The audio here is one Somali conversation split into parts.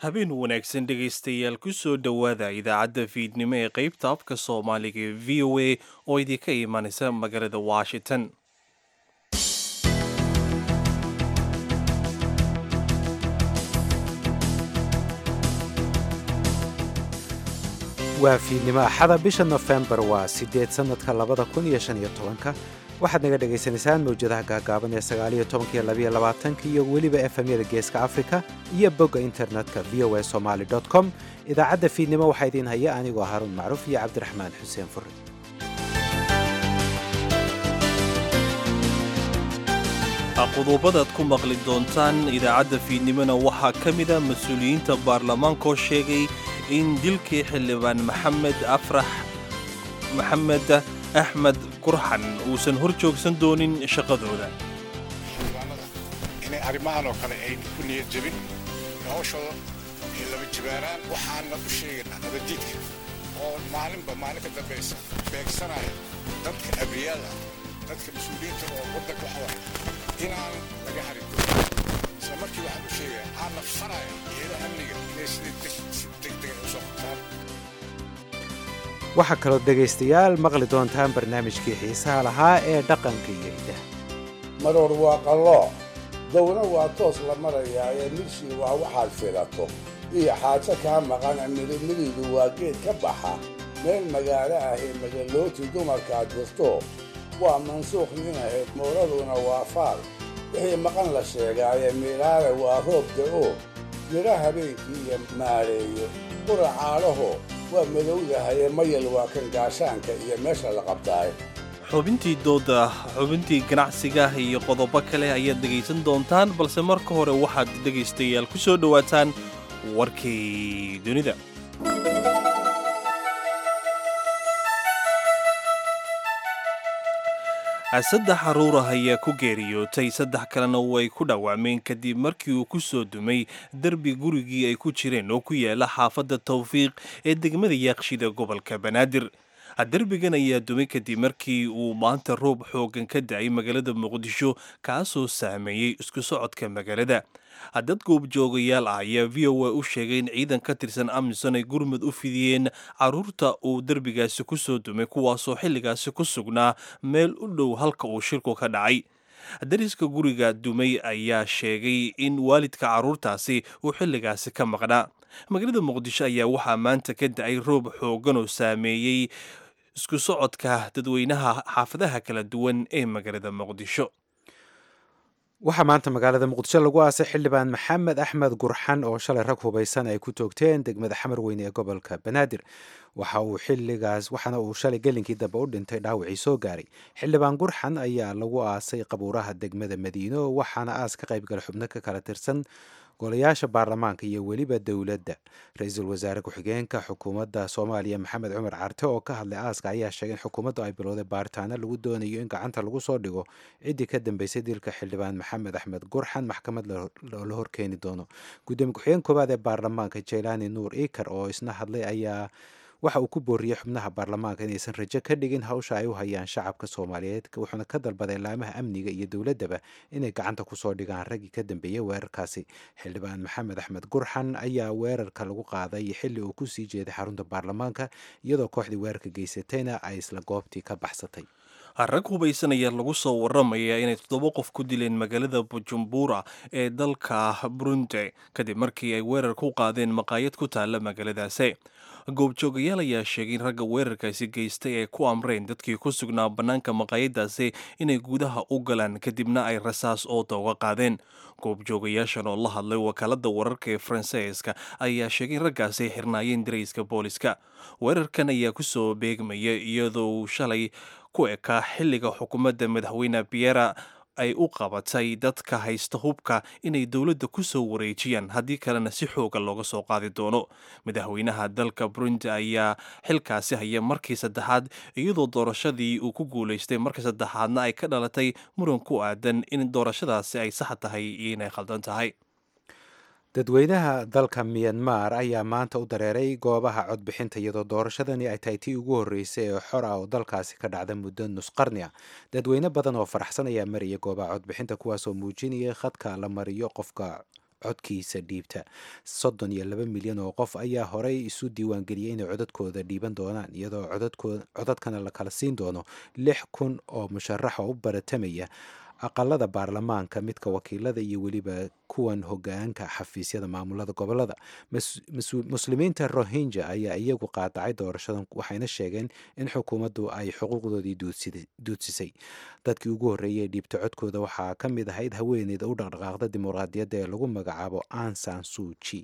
habeen wanaagsan dhegaystayaal ku soo dhowaada idaacadda fiidnimo ee qaybta afka soomaaliga ee v o a oo idinka imanaysa magaalada washington waa fiidnimo axada bisha nofembar waa siddeed sannadka labada kun iyo shan iyo tobanka waxaad naga dhagaysanaysaan mawjadaha gaagaaban ee sagaaliyo tobankiyo labiyo labaatanka iyo weliba efemyada geeska afrika iyo bogga internetka v o a somaali com idaacadda fiidnimo waxaa idiin haya anigoo haruun macruuf iyo cabdiraxmaan xuseen furri qodobadaad ku maqli doontaan idaacadda fiidnimona waxaa ka mida mas-uuliyiinta baarlamaankaoo sheegay in dilkii xildhibaan maxamed afrax maxamed axmed kurxan uusan hor joogsan doonin shaqadooda xildhibaanada inay arrimahan oo kale ay ku niyad jebin hawshooda ay laba jibaaraan waxaana u sheegaynaa nabadiidka oo maalinba maalin ka dambaysa beegsanaya dadka abriyada dadka mas-uuliyiinta oo waddanka waxwaya inaan laga harin isla markii waxaan u sheegaya aan nafsanaya iyada amniga inay sidii si degdega u soo qabtaan waxaa kaloo dhegaystayaal maqli doontaan barnaamijkii xiisaha lahaa ee dhaqanka iyo idaha maroor waa qallooc dawna waa toos la marayaa ee midshii waa waxaad filato iyo xaajo kaa maqana midimidiidu waa geed ka baxa meel magaalo ah ee magalooti dumarkaad dirto waa mansuuq nin ahayd mooraduna waa faal wixii maqan la sheegaayee miilaale waa roob da'o midha habeenkii iyo maareeyo qura caadhaho waa madowdahaye mayal waa kan gaashaanka iyo meesha la qabtaay xubintii dooda xubintii ganacsiga iyo qodobo kale ayaad dhegaysan doontaan balse marka hore waxaad dhegaystayaal ku soo dhowaataan warkii dunida saddex caruurah ayaa ku geeriyootay saddex kalena way ku dhaawacmeen kadib markii uu ku soo dumay derbi gurigii ay ku jireen oo ku yaala xaafadda tawfiiq ee degmada yaaqshida gobolka banaadir derbigan ayaa dumay kadib markii uu maanta roob xoogan ka da'ay magaalada muqdisho kaasoo saameeyey isku socodka magaalada dad goobjoogayaal ah ayaa v o a u sheegay in ciidan ka tirsan amisom ay gurmud u fidiyeen caruurta uu derbigaasi ku soo dumay kuwaasoo xilligaasi ku sugnaa meel u dhow halka uu shirku ka dhacay dariska guriga dumay ayaa sheegay in waalidka caruurtaasi uu xilligaasi ka maqnaa magaalada muqdisho ayaa waxaa maanta ka da'ay roob xoogan oo saameeyey isku socodka dadweynaha xaafadaha kala duwan ee magaalada muqdisho waxaa maanta magaalada muqdisho lagu aasay xildhibaan maxamed axmed gurxan oo shalay rag hubaysan ay ku toogteen degmada xamar weyne ee gobolka banaadir waxa uu xilligaas waxaana uu shalay gelinkii dambe u dhintay dhaawacii soo gaaray xildhibaan gurxan ayaa lagu aasay qabuuraha degmada madiino waxaana aas ka qaybgala xubno ka kala tirsan golayaasha baarlamaanka iyo weliba dowladda ra-iisul wasaare ku-xigeenka xukuumadda soomaaliya maxamed cumar carte oo ka hadlay aaska ayaa sheegay in xukuumaddu ay bilowday baaritaano lagu doonayo in gacanta lagu soo dhigo ciddii ka dambeysay dilka xildhibaan maxamed axmed gurxan maxkamad la horkeeni doono gudoomiye ku-xigeen koowaad ee baarlamaanka jeylaani nuur ikar oo isna hadlay ayaa waxa uu ku booriyey xubnaha baarlamaanka inaysan rajo ka dhigin hawsha ay u hayaan shacabka soomaaliyeed wuxuuna ka dalbaday laamaha amniga iyo dowladdaba inay gacanta kusoo dhigaan raggii ka dambeeyey weerarkaasi xildhibaan maxamed axmed gurxan ayaa weerarka lagu qaaday xilli uu kusii jeeday xarunta baarlamaanka iyadoo kooxdii weerarka geysatayna ay isla goobtii ka baxsatay rag hubaysan ayaa lagu soo waramaya inay toddoba qof ku dileen magaalada bujumbura ee dalka burundi kadib markii ay weerar ku qaadeen maqaayad ku taalla magaaladaasi goobjoogayaal ayaa sheegay in ragga weerarkaasi geystay ay ku amreen dadkii ku sugnaa bannaanka maqaayadaasi inay gudaha u galaan kadibna ay rasaas ooda uga qaadeen goobjoogayaashan oo la hadlay wakaaladda wararka ee faransiiska ayaa sheegay in raggaasi ay xirnaayeen darayska booliska weerarkan ayaa ku soo beegmaya iyadoo uu shalay ku ekaa xilliga xukuumadda madaxweyne biera ay u qabatay dadka haysta hubka inay dowladda ku soo wareejiyaan haddii kalena si xooga looga soo qaadi doono madaxweynaha dalka burundi ayaa xilkaasi haya markii saddexaad iyadoo doorashadii uu ku guulaystay markii saddexaadna ay ka dhalatay muran ku aadan in doorashadaasi ay sax tahay iyo inay khaldan tahay dadweynaha dalka miyanmar ayaa maanta u dareeray goobaha codbixinta iyadoo doorashadani ay tahay tii ugu horreysay ee xor ah oo dalkaasi ka dhacda muddo nus qarni ah dadweyne badan oo faraxsan ayaa maraya goobaha codbixinta kuwaasoo muujinaya khadka la mariyo qofka codkiisa dhiibta soddon iyo laba milyan oo qof ayaa horey isu diiwaangeliyey inay codadkooda dhiiban doonaan iyadoo codadkana la kala siin doono lix kun oo musharaxa u baratamaya aqalada baarlamaanka midka wakiilada iyo weliba kuwan hogaanka xafiisyada maamulada gobolada muslimiinta rohinja ayaa iyagu qaadacay doorashadan waxayna sheegeen in xukuumaddu ay xuquuqdoodii duudsisay dadkii ugu horreeyay ee dhiibta codkooda waxaa ka mid ahayd haweeneyda u dhaqdhaqaaqda dimuqraadiyadda ee lagu magacaabo ansan suuji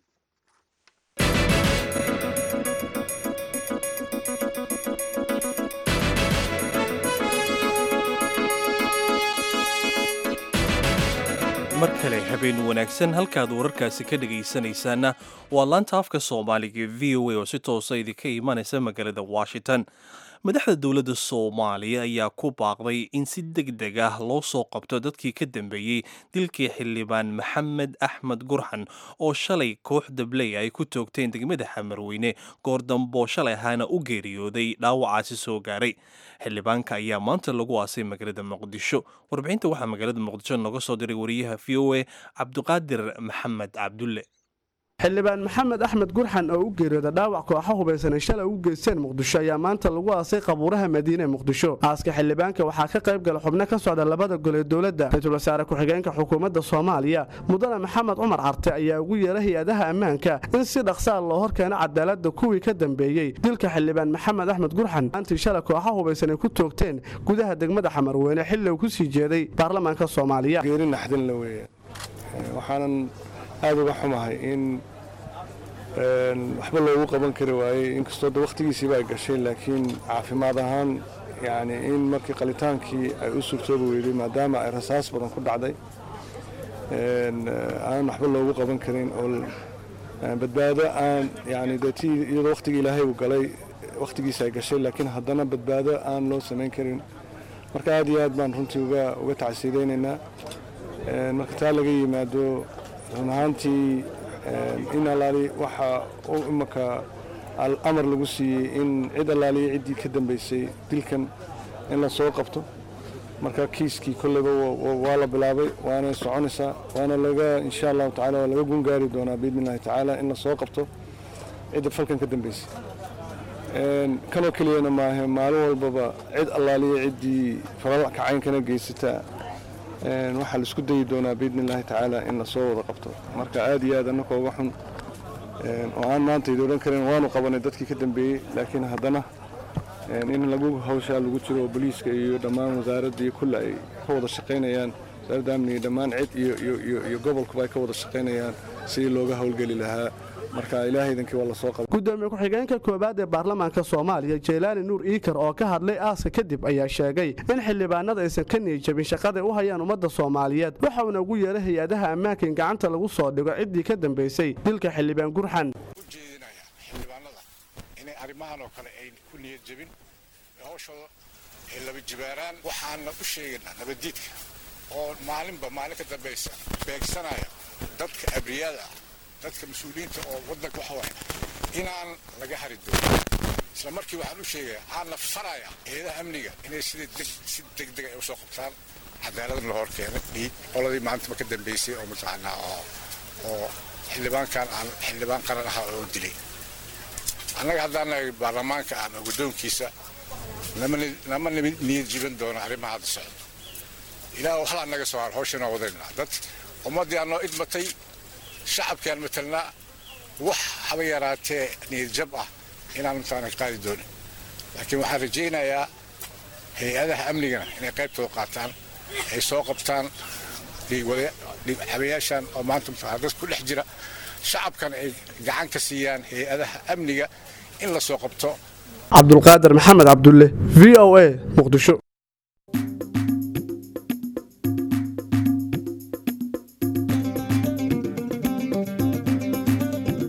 mar kale habeen wanaagsan halkaad wararkaasi ka dhegaysanaysaanna waa laanta afka soomaaliga v o a oo si toosa idinka imanaysa magaalada washington madaxda dowladda soomaaliya ayaa ku baaqday in si deg deg ah loo soo qabto dadkii ka dambeeyey dilkii xildhibaan maxamed axmed gurxan oo shalay koox dabley ay ku toogteen degmada xamarweyne goordamboo shalay ahaana u geeriyooday dhaawacaasi soo gaaray xildhibaanka ayaa maanta lagu aasay magaalada muqdisho warbixinta waxaa magaalada muqdisho nooga soo diray wariyaha v o a cabdiqaadir maxamed cabdulle xildhibaan maxamed axmed gurxan oo u geeriyooda dhaawac kooxa hubaysanay shalay ugu geysteen muqdisho ayaa maanta lagu aasay qabuuraha madiine ee muqdisho aaska xildhibaanka waxaa ka qayb gala xubno ka socda labada gol ee dowladda ra-iisul wasaare ku-xigeenka xukuumadda soomaaliya mudane maxamed cumar carte ayaa ugu yeera hay-adaha ammaanka in si dhaqsaa loo horkeeno cadaaladda kuwii ka dambeeyey dilka xildhibaan maxamed axmed gurxan maantii shalay kooxa hubaysan ay ku toogteen gudaha degmada xamarweyne xilli uu ku sii jeeday baarlamaanka soomaaliya aada uga xumahay in waxba loogu qaban kari waayey inkastoo da wakhtigiisiiba ay gashay laakiin caafimaad ahaan yani in markii qalitaankii ay u suurtoobi weyday maadaama ay rasaas badan ku dhacday aan waxba loogu qaban karin oo badbaado aan yani dee ti iyadoo wakhtigii ilaahay uu galay wakhtigiisi ay gashay laakiin haddana badbaado aan loo samayn karin marka aad iyo aad baan runtii uga tacsiidaynaynaa marka taa laga yimaado run ahaantii in allaali waxaa imaka amar lagu siiyey in cid allaaliya ciddii ka dambaysay dilkan in la soo qabto marka kiiskii kolleyba waa la bilaabay waana soconaysaa waana laga insha allahu tacala waa laga gungaari doonaa biidni illahi tacaala in la soo qabto cidda falkan ka dambaysay kanoo keliyana maahe maalin walbaba cid allaaliya ciddii falalka caynkana geysataa waxaa laisku dayi doonaa biidni illaahi tacaala in lasoo wada qabto marka aad iyo aad annaka uga xun oo aan maanta idi odhan karin waanu qabanay dadkii ka dambeeyey laakiin haddana in lagu hawshaa lagu jiro oo boliiska iyo dhammaan wasaaradda iyo kulle ay ka wada shaqaynayaan wasaaradda amniga dhammaan cid iyo gobolkuba ay ka wada shaqaynayaan sidii looga howlgeli lahaa marka ilaahaydankii waa lasoo qaba gudoomiye ku-xigeenka koowaad ee baarlamaanka soomaaliya jeylaani nuur iikar oo ka hadlay aaska kadib ayaa sheegay in xildhibaanada aysan ka niyijabin shaqaday u hayaan ummadda soomaaliyeed waxauna ugu yeeray hay-adaha ammaanka in gacanta lagu soo dhigo ciddii ka dambaysay dilka xildhibaan gurxan ujeedinaya xildhibaanada inay arrimahan oo kale ay ku niyad jabin hawshooda ay laba jibaaraan waxaana u sheegaynaa nabaddiidka oo maalinba maalin ka dambaysa beegsanaya dadka abriyada ah dadka mas-uuliyiinta oo waddanka waxa waaya inaan laga hari doonin isla markii waxaan u sheegaya aanna faraya eedaha amniga inay sida si degdeg ay usoo qabtaan cadaaladna la hor keenay dhiig qoladii maantaba ka dambaysay oo mataqaanaa oo oo xildhibaankan aan xildhibaan qaran ahaa oo dilay annaga haddaan nahay baarlamaanka ama guddoonkiisa nama niyad jiban doono arrimaha hadda socdo ilaah hal annaga soo har hawshanaa wadaynaa dad ummaddii aanoo idmatay shacabkaan matalnaa wax haba yaraatee niyadjab ah inaan intaana qaadi doonin laakiin waxaan rajaynayaa hay-adaha amnigana inay qaybtooda qaataan ay soo qabtaan dhiigxabayaashan oo maanta dad ku dhex jira shacabkana ay gacan ka siiyaan hay-adaha amniga in la soo qabto cabdulqaadir maxamed cabdulle v o a muqdisho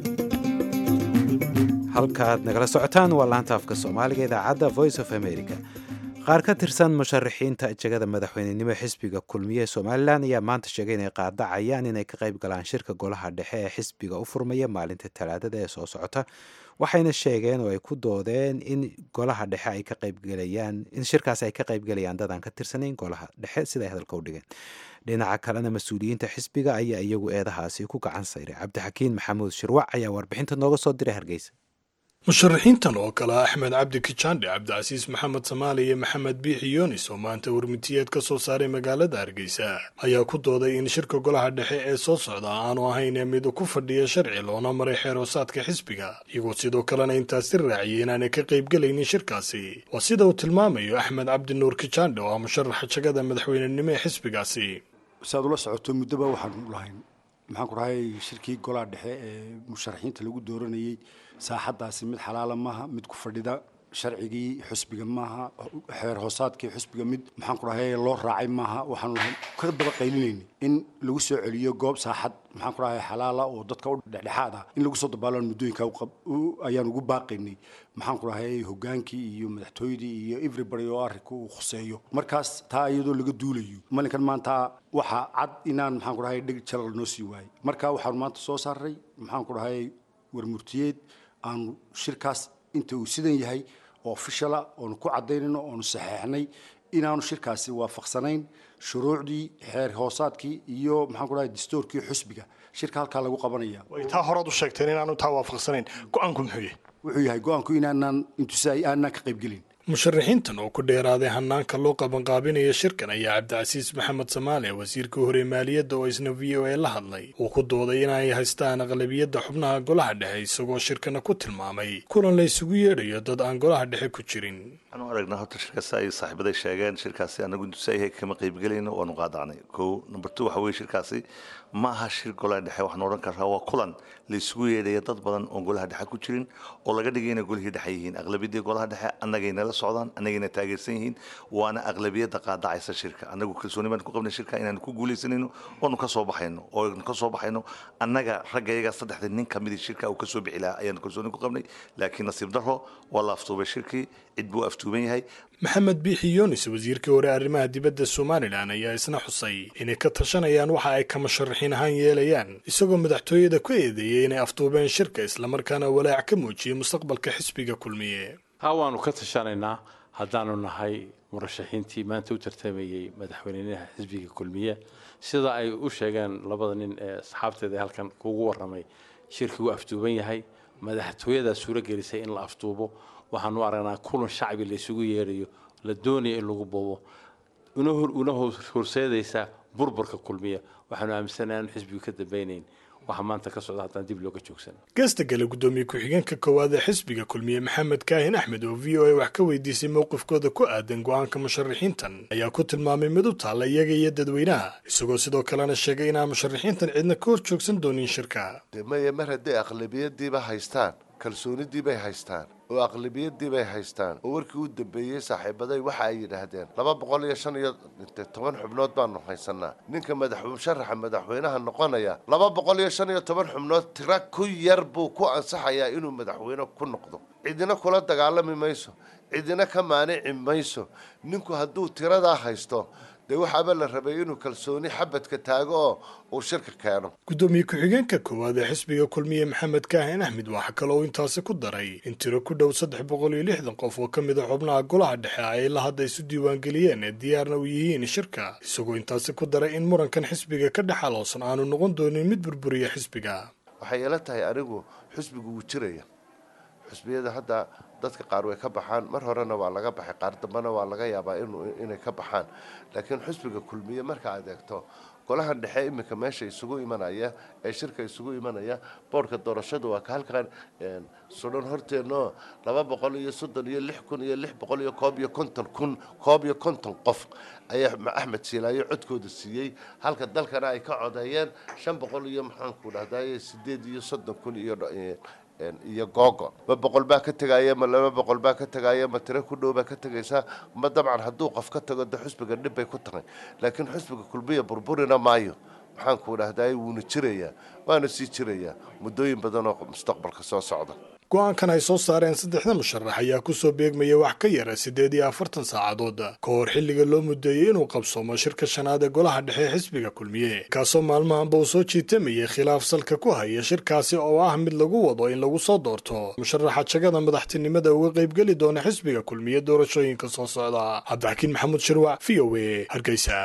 halkaaad nagala socotaan waa laanta afka soomaaliga idaacadda voice of america qaar ka tirsan musharaxiinta jegada madaxweynenimo xisbiga kulmiye ee somalilan ayaa maanta sheegay inay qaadacayaan inay ka qayb galaan shirka golaha dhexe ee xisbiga u furmaya maalinta talaadada ee soo socota waxayna sheegeen oo ay ku doodeen in golaha dhexe ay ka qaybgelayaan in shirkaasi ay ka qaybgelayaan dad aan ka tirsanayn golaha dhexe siday hadalka u dhigeen dhinaca kalena mas-uuliyiinta xisbiga ayaa iyagu eedahaasi ku gacan sayray cabdixakiin maxamuud shirwac ayaa warbixinta nooga soo diray hargeysa musharaxiintan oo kale axmed cabdi kijaandhe cabdicasiis maxamed samaali iyo maxamed biixi yoonis oo maanta warmitiyeed ka soo saaray magaalada hargeysa ayaa ku dooday in shirka golaha dhexe ee soo socda aanu ahayn mid ku fadhiya sharci loona maray xeeroosaadka xisbiga iyagoo sidoo kalena intaasi raaciyay inaanay ka qaybgelaynin shirkaasi waa sida uu tilmaamayo axmed cabdi nuur kijaandhe oo ah musharaxa jagada madaxweynenimo ee xisbigaasi saad ula socoto muddoba waxaanu lahayn maxaan ku dhahay shirkii golaha dhexe ee musharaxiinta lagu dooranayey saaxaddaasi mid xalaala maaha mid ku fadhida sharcigii xusbiga maaha xeer hoosaadkii xusbiga mid maxaan ku dhahay loo raacay maaha waxaanu lahayn ka daba qaylinayna in lagu soo celiyo goob saaxad maxaan ku dhahay xalaala oo dadka u dhexdhexaad ah in lagu soo dabaalaan muddooyinka ayaan ugu baaqaynay maxaan ku dhahay hogaankii iyo madaxtooyadii iyo everybody oo arrinka uu khuseeyo markaas taa iyadoo laga duulayo malinkan maanta waxaa cad inaan maxaan ku dhahay dheg jalal noo sii waayay marka waxaanu maanta soo saaray maxaan ku dhahay warmurtiyeed aanu shirkaas inta uu sidan yahay oo ofishala oonu ku cadaynayno oonu saxeexnay inaanu shirkaasi waafaqsanayn shuruucdii xeer hoosaadkii iyo maxaan ku dhahay dastuurkii xusbiga shirka halkaa lagu qabanaya way taa horaad u sheegteen inaanu taa waafaqsanayn go-aanku muxuu yahay wuxuu yahay go-aanku inaanaan intusi aanaan ka qaybgelin musharaxiintan oo ku dheeraaday hanaanka loo qabanqaabinaya shirkan ayaa cabdicasiis maxamed samaale wasiirka hore maaliyadda oo isna v o a la hadlay uu ku dooday inay haystaan aqlabiyadda xubnaha golaha dhexe isagoo shirkana ku tilmaamay kulan la isugu yeedhayo dad aan golaha dhexe ku jirin waxaanu aragnaa horta shirkaasi ay saaxiibaday sheegeen shirkaasi anagu intusayahay kama qaybgelayno waanu qaadacnay kow number two waxa weye shirkaasi ma aha shir golaha dhexe waxaan odhan karaa waa kulan la isugu yeedhaya dad badan oon golaha dhexe ku jirin oo laga dhigay inay golihii dhexe yihiin aqlabiyadii golaha dhexe annagayna la socdaan annagayna taageersan yihiin waana aqlabiyadda qaadacaysa shirka annagu kalsooni baan ku qabnay shirka inaanu ku guulaysanayno oonu ka soo baxayno oonu ka soo baxayno annaga ragga iyaga saddexda nin ka midii shirka uu ka soo bixi lahaa ayaanu kalsooni ku qabnay laakiin nasiib darro waa la aftuubay shirkii cid buu aftuuban yahay maxamed biixi yoonis wasiirkii hore arrimaha dibadda somalilan ayaa isna xusay inay ka tashanayaan waxa ay ka musharaxiin ahaan yeelayaan isagoo madaxtooyada ku eedeeyey inay aftuubeen shirka islamarkaana walaac ka muujiyey mustaqbalka xisbiga kulmiye ha waanu ka tashanaynaa haddaanu nahay murashaxiintii maanta u tartamayey madaxweynaha xisbiga kulmiye sida ay u sheegeen labada nin ee asxaabteeda halkan kugu warramay shirkii wuu aftuuban yahay madaxtooyadaa suuro gelisay in la aftuubo waxaanu aragnaa kulan shacbi la isugu yeedhayo la doonaya in lagu bobo una horseedaysaa burburka kulmiya waxaanu aaminsanahay aanu xisbigu ka dambaynayn waxa maanta ka socda haddaan dib looga joogsan geesta gale guddoomiye ku-xigeenka koowaad ee xisbiga kulmiye maxamed kaahin axmed oo v o a wax ka weydiisay mowqifkooda ku aadan go-aanka musharaxiintan ayaa ku tilmaamay mid u taalla iyaga iyo dadweynaha isagoo sidoo kalena sheegay inaan musharaxiintan cidna ka hor joogsan doonin shirka maya mar hadday aqlabiyadiiba haystaan kalsoonidii bay haystaan oo aqlabiyadii bay haystaan oo warkii u dambeeyey saaxiibaday waxa ay yidhaahdeen laba boqol iyo shan iyo toban xubnood baanu haysanaa ninka madax musharaxa madaxweynaha noqonaya laba boqol iyo shan iyo toban xubnood tira ku yar buu ku ansaxayaa inuu madaxweyne ku noqdo cidina kula dagaalami mayso cidina ka maanici mayso ninku hadduu tiradaa haysto dee waxaaba la rabay inuu kalsooni xabadka taago oo uu shirka keeno guddoomiye ku-xigeenka koowaad ee xisbiga kulmiye maxamed kaahin axmed waxaa kaloo intaasi ku daray in tiro ku dhow saddex boqol iyo lixdan qof oo ka mid a xubnaha golaha dhexe ay la hadda isu diiwaangeliyeen ee diyaarna u yihiin shirka isagoo intaasi ku daray in murankan xisbiga ka dhex aloosan aanu noqon doonin mid burburiya xisbiga waxay ila tahay anigu xisbigu wuu jiraya xusbiyada hadda dadka qaar way ka baxaan mar horena waa laga baxay qaar dambena waa laga yaabaa inay ka baxaan laakiin xusbiga kulmiye marka aad eegto golahan dhexe iminka meesha isugu imanaya ee shirka isugu imanaya boorhka doorashadu waa ka halkan sudan horteenno laba boqol iyo soddon iyo lix kun iyo lix boqol iyo koob iyo konton kun koob iyo konton qof ayaa axmed siilaayo codkooda siiyey halka dalkana ay ka codeeyeen shan boqol iyo maxaanku dhahdaye sideed iyo soddon kun iyo iyo googo ma boqol baa ka tegaya ma laba boqol baa ka tegaya ma tiro ku dhow baa ka tegaysaa ma dabcan hadduu qof ka tago de xusbiga dhib bay ku tahay laakiin xusbiga kulmiya burburina maayo maxaanku dhahdaye wuuna jirayaa waana sii jirayaa muddooyin badan oo mustaqbalka soo socda go-aankan ay soo saareen saddexda musharax ayaa kusoo beegmaya wax ka yara siddeed iyo afartan saacadood ka hor xilliga loo mudeeyey inuu qabsoomo shirka shanaad ee golaha dhexe ee xisbiga kulmiye kaasoo maalmahanba uu soo jiitamayay khilaaf salka ku haya shirkaasi oo ah mid lagu wado in lagu soo doorto musharaxa jagada madaxtinimada uga qaybgeli doona xisbiga kulmiye doorashooyinka soo socda cabdixakiin maxamuud shirwac v o a hargeysa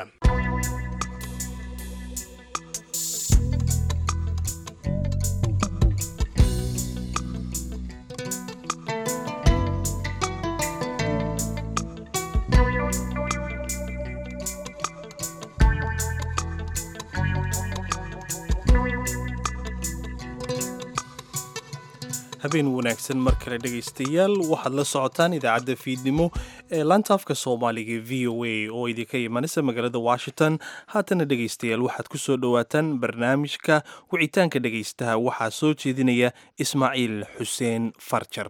habeen wanaagsan mar kale dhegaystayaal waxaad la socotaan idaacadda fiidnimo ee laanta afka soomaaliga v o a oo idinka imanaysa magaalada washington haatana dhegaystayaal waxaad ku soo dhowaataan barnaamijka wicitaanka dhegaystaha waxaa soo jeedinaya ismaaciil xuseen farjar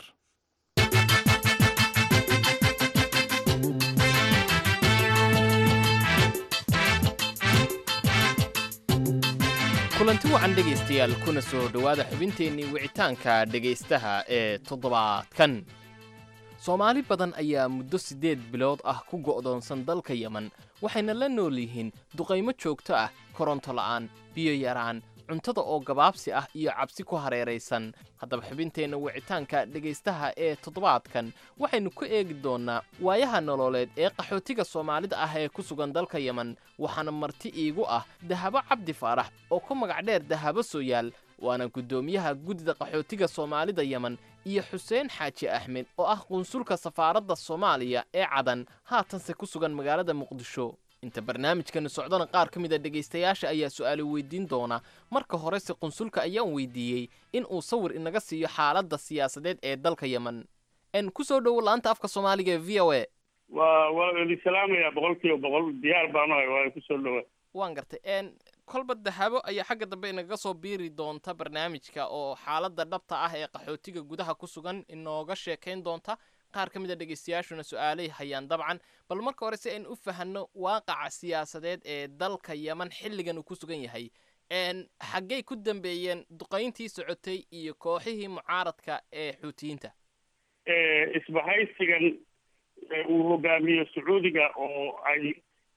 kulanti wacan dhegaystayaal kuna soo dhowaada xubinteennii wicitaanka dhegaystaha ee toddobaadkan soomaali badan ayaa muddo siddeed bilood ah ku go'doonsan dalka yeman waxayna la nool yihiin duqaymo joogto ah koronto la'aan biyo yaraan cuntada oo gabaabsi ah iyo cabsi ku hareeraysan haddaba xubinteenna wicitaanka dhegaystaha ee toddobaadkan waxaynu ku eegi doonnaa waayaha nololeed ee qaxootiga soomaalida ah ee ku sugan dalka yeman waxaana marti iigu ah dahabo cabdi faarax oo ku magac dheer dahabo sooyaal waana guddoomiyaha guddida qaxootiga soomaalida yeman iyo xuseen xaaji axmed oo ah qunsulka safaaradda soomaaliya ee cadan haatanse ku sugan magaalada muqdisho inta barnaamijkani socdana qaar ka mid a dhegaystayaasha ayaa su'aalo weydiin doona marka horese qunsulka ayaan weydiiyey in uu sawir inaga siiyo xaaladda siyaasadeed ee dalka yeman n ku soo dhowo laanta afka soomaaliga ee v o a waa waa idin salaamayaa boqol kiiba boqol diyaar baan ahay waa ku soo dhowa waan gartay n kolba dahabo ayaa xagga dambe inagaga soo biiri doonta barnaamijka oo xaaladda dhabta ah ee qaxootiga gudaha ku sugan inooga sheekayn doonta qaar ka mid a dhegaystayaashuna su-aalay hayaan dabcan bal marka hore si aynu u fahanno waaqaca siyaasadeed ee dalka yeman xilligan uu ku sugan yahay xaggay ku dambeeyeen duqayntii socotay iyo kooxihii mucaaradka ee xuutiyiinta isbahaysigan uu hogaamiyo sacuudiga oo ay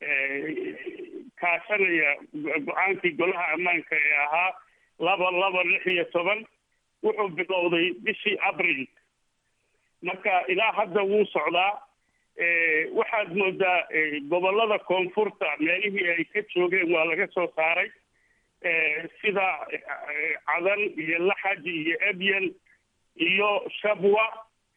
kaashanaya go-aankii golaha ammaanka ee ahaa laba laba lix iyo toban wuxuu bilowday bishii abril marka ilaa hadda wuu socdaa waxaad moodaa gobollada koonfurta meelihii ay ka joogeen waa laga soo saaray sida cadan iyo laxaj iyo ebyan iyo shabwa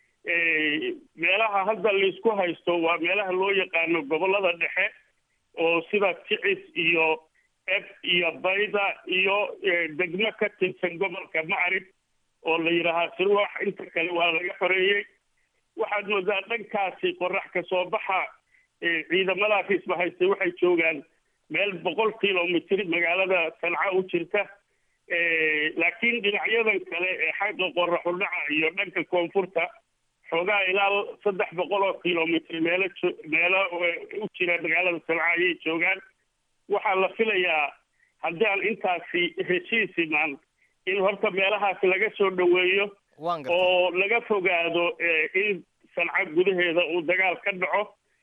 meelaha hadda laisku haysto waa meelaha loo yaqaano gobollada dhexe oo sida ticis iyo eb iyo bayda iyo degmo ka tirsan gobolka macrib oo la yidhaahaa sirwax inta kale waa laga xoreeyey waxaad moodaa dhankaasi qorax ka soo baxa ciidamadaas isbahaystay waxay joogaan meel boqol kilomitr magaalada sanca u jirta laakiin dhinacyadan kale ee xagga qoraxu dhaca iyo dhanka koonfurta xoogaa ilaa saddex boqol oo kilomitr meelo meelo u jira magaalada sanca ayay joogaan waxaa la filayaa haddii aan intaasi heshiis imaan in horta meelahaas laga soo dhoweeyo oo laga fogaado in sanca gudaheeda uu dagaal ka dhaco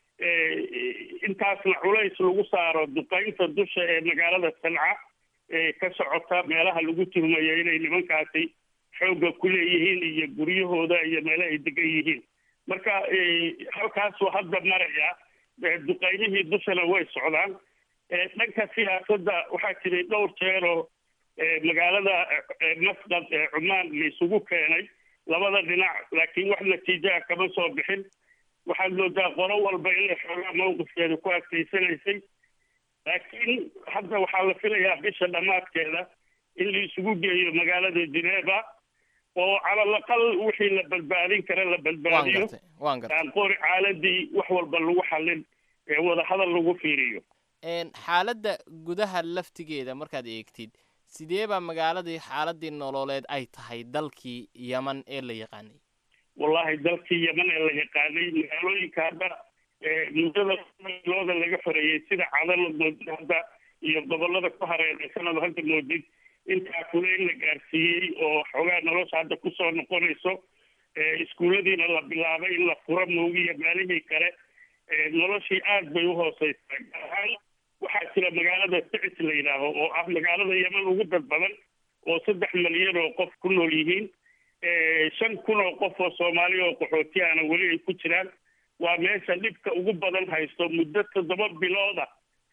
intaasna culays lagu saaro duqaynta dusha ee magaalada sanca ee ka socota meelaha lagu tuhmayo inay nimankaasi xoogga ku leeyihiin iyo guryahooda iyo meelo ay degan yihiin marka halkaasuu hadda maraya duqaymihii dushana way socdaan dhanka siyaasadda waxaa jiray dhowr jeeroo magaalada masqad ee cumaan la isugu keenay labada dhinac laakiin wax natiijaha kama soo bixin waxaad moodaa qolo walba inay xoogaa mawqifkeeda ku adkaysanaysay laakiin hadda waxaa la filayaa bisha dhammaadkeeda in la isugu geeyo magaalada geneva oo calalaqal wixii la badbaadin kara la badbaadiyo aan qori caaladii wax walba lagu xallin ee wadahadal lagu fiiriyo xaaladda gudaha laftigeeda markaad eegtid sidee baa magaaladii xaaladii nololeed ay tahay dalkii yeman ee la yaqaanay wallahi dalkii yeman ee la yaqaanay magaalooyinka hadda muddada looda laga xoreeyey sida cadan moodid hadda iyo gobolada ku hareeraysanaba hadda moodid intaa kule in la gaarsiiyey oo xoogaa nolosha hadda kusoo noqonayso iskuulladiina la bilaabay in la furo moogiya maalihii kale noloshii aad bay u hooseysaa gaar ahaan waxaa jira magaalada sicis la yidhaaho oo ah magaalada yeman ugu dad badan oo saddex malyan oo qof ku nool yihiin shan kun oo qof oo soomaaliya oo qaxootiyahana weli ay ku jiraan waa meesha dhibka ugu badan haysto muddo toddoba bilooda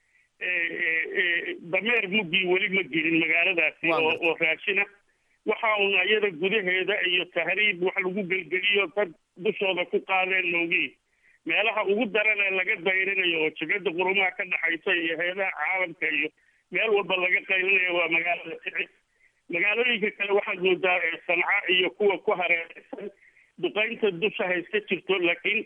dameer muggii weli ma gelin magaaladaasi oo oo raashina waxa uuna iyada gudaheeda iyo tahriib wax lagu gelgeliyo dad dushooda ku qaadeen moogii meelaha ugu daran ee laga dayrinayo oo jibada qurumaha ka dhaxaysa iyo heedaha caalamka iyo meel walba laga qaylinayo waa magaalada sicis magaalooyinka kale waxaad moodaa sanca iyo kuwa ku hareeraysan duqaynta dusha hayska jirto laakiin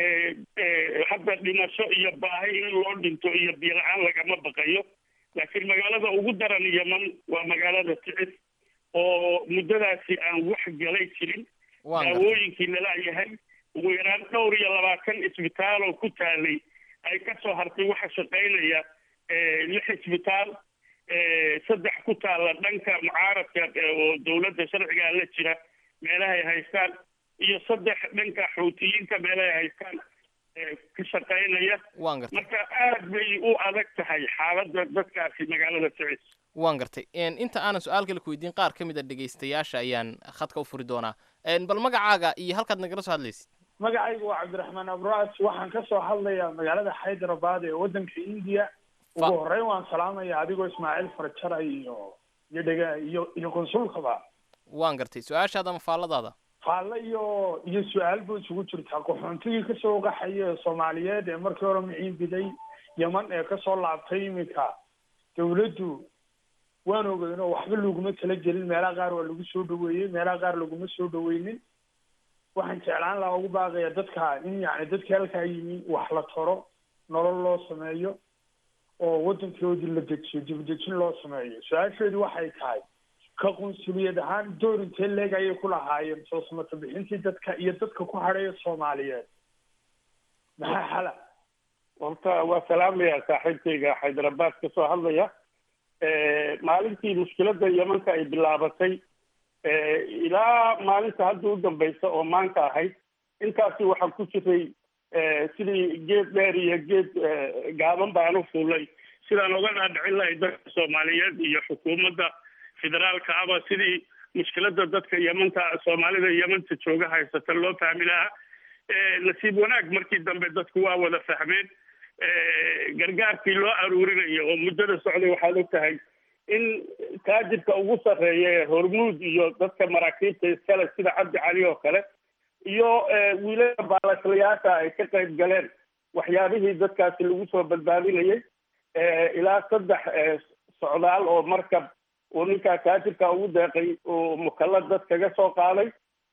hadda dhimasho iyo baahi in loo dhinto iyo biyo-la-aan lagama baqayo laakiin magaalada ugu daran yeman waa magaalada sicis oo muddadaasi aan wax galay jirin daawooyinkii lalayahay ugu yaraan dhowr iyo labaatan isbitaal oo ku taalay ay kasoo hartay waxa shaqaynaya lix isbitaal saddex ku taalla dhanka mucaaradka oo dowladda sharcigaa la jira meelahay haystaan iyo saddex dhanka xuutiyiinta meelahay haystaan ka shaqaynaya marka aad bay u adag tahay xaaladda dadkaasi magaalada sicis waan gartay inta aanan su-aal kale ku weydiin qaar ka mid a dhegaystayaasha ayaan khadka u furi doonaa bal magacaaga iyo halkaad nagala soo hadlaysid magacaygu waa cabdiraxmaan abraas waxaan ka soo hadlayaa magaalada hyderabad ee waddanka indiya ugu horreyn waan salaamaya adigoo ismaaciil farjara iyo iyo dhega iyo iyo konsulkaba waan gartay su-aashaada ama faalladaada faalle iyo iyo su-aal buu isugu jirtaa qaxoontigii kasoo qaxaya ee soomaaliyeed ee markii hore miciin biday yeman ee kasoo laabtay iminka dawladdu waan ogeyn oo waxba laguma tala gelin meelaha qaar waa lagu soo dhaweeyey meelaha qaar laguma soo dhaweynin waxaan jeclaan lahaa ugu baaqaya dadka in yani dadkii halkaa yimi wax la taro nolol loo sameeyo oo waddankoodii la dejiyo dibadejin loo sameeyo su-aasheedu waxay tahay ka qunsuliyad ahaan door intee leeg ayay ku lahaayeen soo samata bixintii dadka iyo dadka ku hadhaya soomaaliyeed maxaa xala horta waa salaamaya saaxiibkayga xaydarabad ka soo hadlaya maalintii mushkiladda yemanka ay bilaabatay ilaa maalinta hadda u dambaysa oo maanta ahayd intaasi waxaan ku jiray sidii geed dheer iyo geed gaaban baan u fuulay sidaan oga dhaadhicin lahay dadka soomaaliyeed iyo xukuumadda federaalka aba sidii mushkiladda dadka yemanta soomaalida yemanta jooga haysata loo fahmi lahaa nasiib wanaag markii dambe dadku waa wada fahmeen gargaarkii loo aruurinayo oo muddada socday waxaad og tahay in taajirka ugu sarreeya ee hormuud iyo dadka maraakiibta iskale sida cabdi cali oo kale iyo wiilada baalaslayaasha ay ka qayb galeen waxyaabihii dadkaasi lagu soo badbaadinayay ilaa saddex socdaal oo markab uu ninkaa taajirka ugu deeqay uu mukallad dad kaga soo qaaday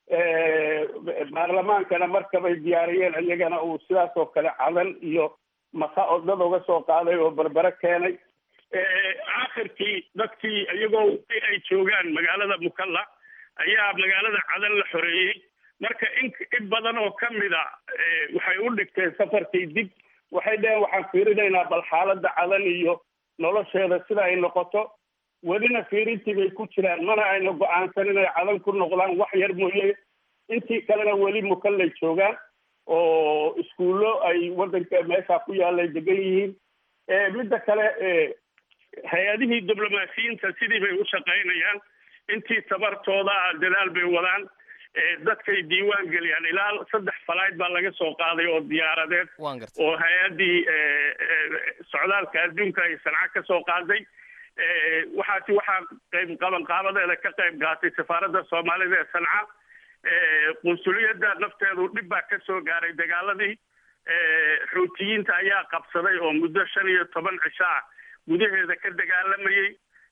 baarlamaankana markabay diyaariyeen iyagana uu sidaas oo kale cadan iyo maka oo dad uga soo qaaday oo berbere keenay aakhirkii dadkii iyagoo ay joogaan magaalada mukalla ayaa magaalada cadan la xoreeyey marka in in badan oo ka mid a waxay u dhigteen safarkii dib waxay dheheen waxaan fiirinaynaa bal xaaladda cadan iyo nolosheeda sida ay noqoto welina fiirintii bay ku jiraan mana ayna go-aansan inay cadan ku noqdaan wax yar mooye intii kalena weli mukallay joogaan oo iskuullo ay waddanka meesha ku yaalay degan yihiin midda kale hay-adihii diblomaasiyiinta sidii bay u shaqaynayaan intii tabartooda dadaal bay wadaan dadkay diiwaan geliyaan ilaa saddex falayd baa laga soo qaaday oo diyaaradeed oo hay-addii socdaalka adduunka ay sanca ka soo qaaday waxaasi waxaa qayb qabanqaabadeeda ka qayb qaatay safaaradda soomaalida ee sanca qunsuliyadda nafteedu dhib baa ka soo gaaray dagaaladii xuutiyiinta ayaa qabsaday oo muddo shan iyo toban cisho ah gudaheeda ka dagaalamayey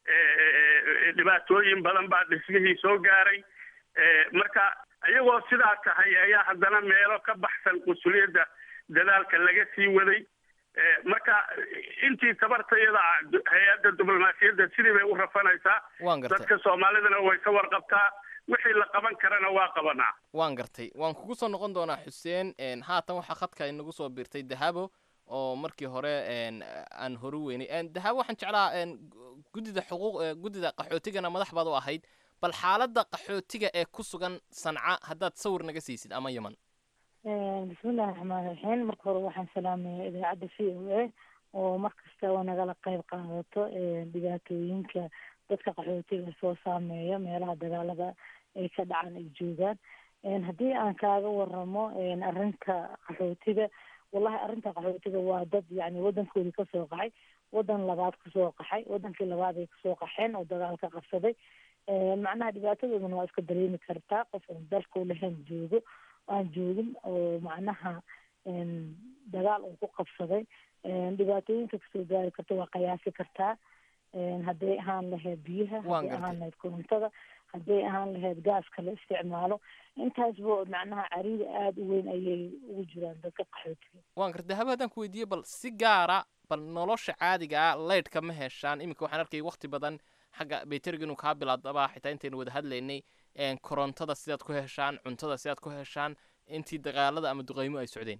dhibaatooyin badan baa dhismihii soo gaaray marka iyagoo sidaa tahay ayaa haddana meelo ka baxsan qunsuliyadda dadaalka laga sii waday marka intii tabartayada hay-adda diblomaasiyadda sidii bay u rafanaysaa dadka soomaalidana way ka warqabtaa wixii la qaban karana waa qabanaa waan gartay waan kugu soo noqon doonaa xuseen haatan waxaa khadka inagu soo biirtay dahabo oo markii hore aan horu weynay dahabo waxaan jeclaa guddida xuquuq guddida qaxootigana madax baad u ahayd bal xaaladda qaxootiga ee ku sugan sanca haddaad sawir naga siisid ama yeman bismillahi raxmaan raxiim marka hore waxaan salaamayaa idaacadda v o a oo mar kastaba nagala qayb qaadato dhibaatooyinka dadka qaxootiga soo saameeya meelaha dagaalada ay ka dhacaan ay joogaan haddii aan kaaga waramo arrinta qaxootiga wallahi arrinta qaxootiga waa dad yani wadankoodii kasoo qaxay wadan labaad kasoo qaxay wadankii labaad ay kasoo qaxeen oo dagaal ka qabsaday macnaha dhibaatadoodana waa iska dareemi kartaa qof aan dalkau lahayn joogo aan joogin oo macnaha dagaal uu ku qabsaday dhibaatooyinka kasoo gaari karta waa qiyaasi kartaa hadday ahaan lahayd biyaha hadday ahaan lahayd korontada hadday ahaan lahayd gaaska la isticmaalo intaasba macnaha cariida aada u weyn ayay ugu jiraan dadka qaxootiga waan gartay haba haddaan ku weydiiye bal si gaara bal nolosha caadiga ah leydhka ma heshaan iminka waxaan arkay waqti badan xagga bayteriga inuu kaa bilaadaba xitaa intaynu wada hadlaynay korontada sidaad ku heshaan cuntada sidaad ku heshaan intii dagaalada ama duqeymo ay socdeen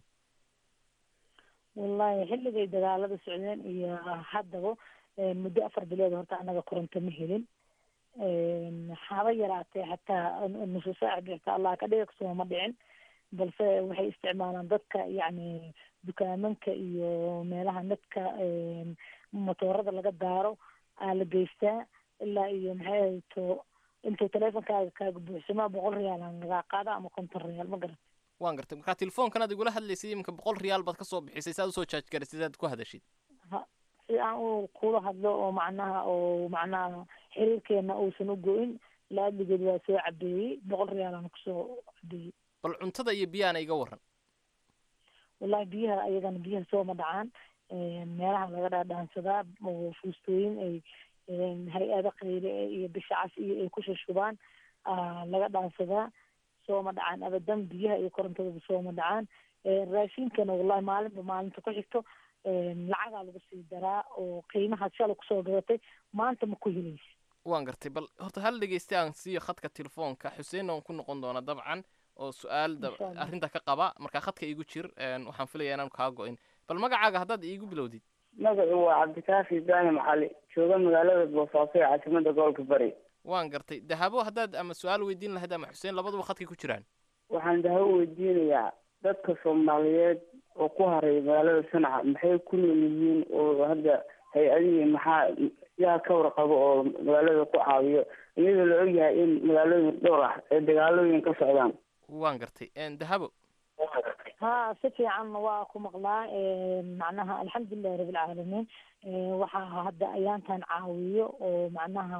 wallahi xilligay dagaalada socdeen iyo haddaba muddo afar bilood horta anaga koronto ma helin haba yaraatee xataa nusu saac bixta allah ka dhiga kasoo ma dhicin balse waxay isticmaalaan dadka yacni dukaamanka iyo meelaha nadka motoorada laga daaro aa la geystaa ilaa iyo maxay ahayto intuu teleefonkaaga kaaga buuxsamaa boqol riyaal aan lagaa qaada ama konton riyaal ma garata waan gartay markaa telefoonkan aad igula hadlaysay iminka boqol riyaal baad kasoo bixisay saad usoo jaaj garisay saad ku hadashid si aan u kula hadlo oo macnaha oo macnaha xiriirkeena uusan u go-in laadligeed waa soo cabeeyey boqol riyaal aan kusoo cabeeyey bal cuntada iyo biyaana iga waran wallahi biyaha ayagana biyaha sooma dhacaan meelaha laga dhaadhaansadaa oo fuustooyin ay hay-ada qayre iyo bishacas iyo ay ku shushubaan laga dhaansadaa sooma dhacaan abadan biyaha iyo korontadaba sooma dhacaan raashinkana wallahi maalinba maalinta ku xigto lacagaa lagu sii daraa oo qiimaha shalay kusoo gadatay maanta ma ku helaysa waan gartay bal horta hal dhegeysta aan siiyo khadka telefoonka xuseen aan ku noqon doona dabcan oo su-aal arrinta ka qaba markaa khadka iigu jir waxaan filaya inaan kaa go-in bal magacaaga haddaad iigu bilowdid magacu waa cabdikaafi ibraahim cali jooga magaalada boosaaso ee caasimada gobolka bari waan gartay dahabo haddaad ama su-aal weydiin lahayd ama xuseen labaduba khadkay ku jiraan waxaan dahabo weydiinayaa dadka soomaaliyeed oo ku haray magaalada sanaca maxay ku nool yihiin oo hadda hay-adihii maxaa yaa ka warqabo oo magaalada ku caawiyo iyadoo la ogyahay in magaalooyin dhowr ah ee dagaalooyin ka socdaan waan gartay dahabo ha si fiican waa ku maqlaa macnaha alxamdulilahi rabilcaalamiin waxaa hadda ayaantan caawiyo oo macnaha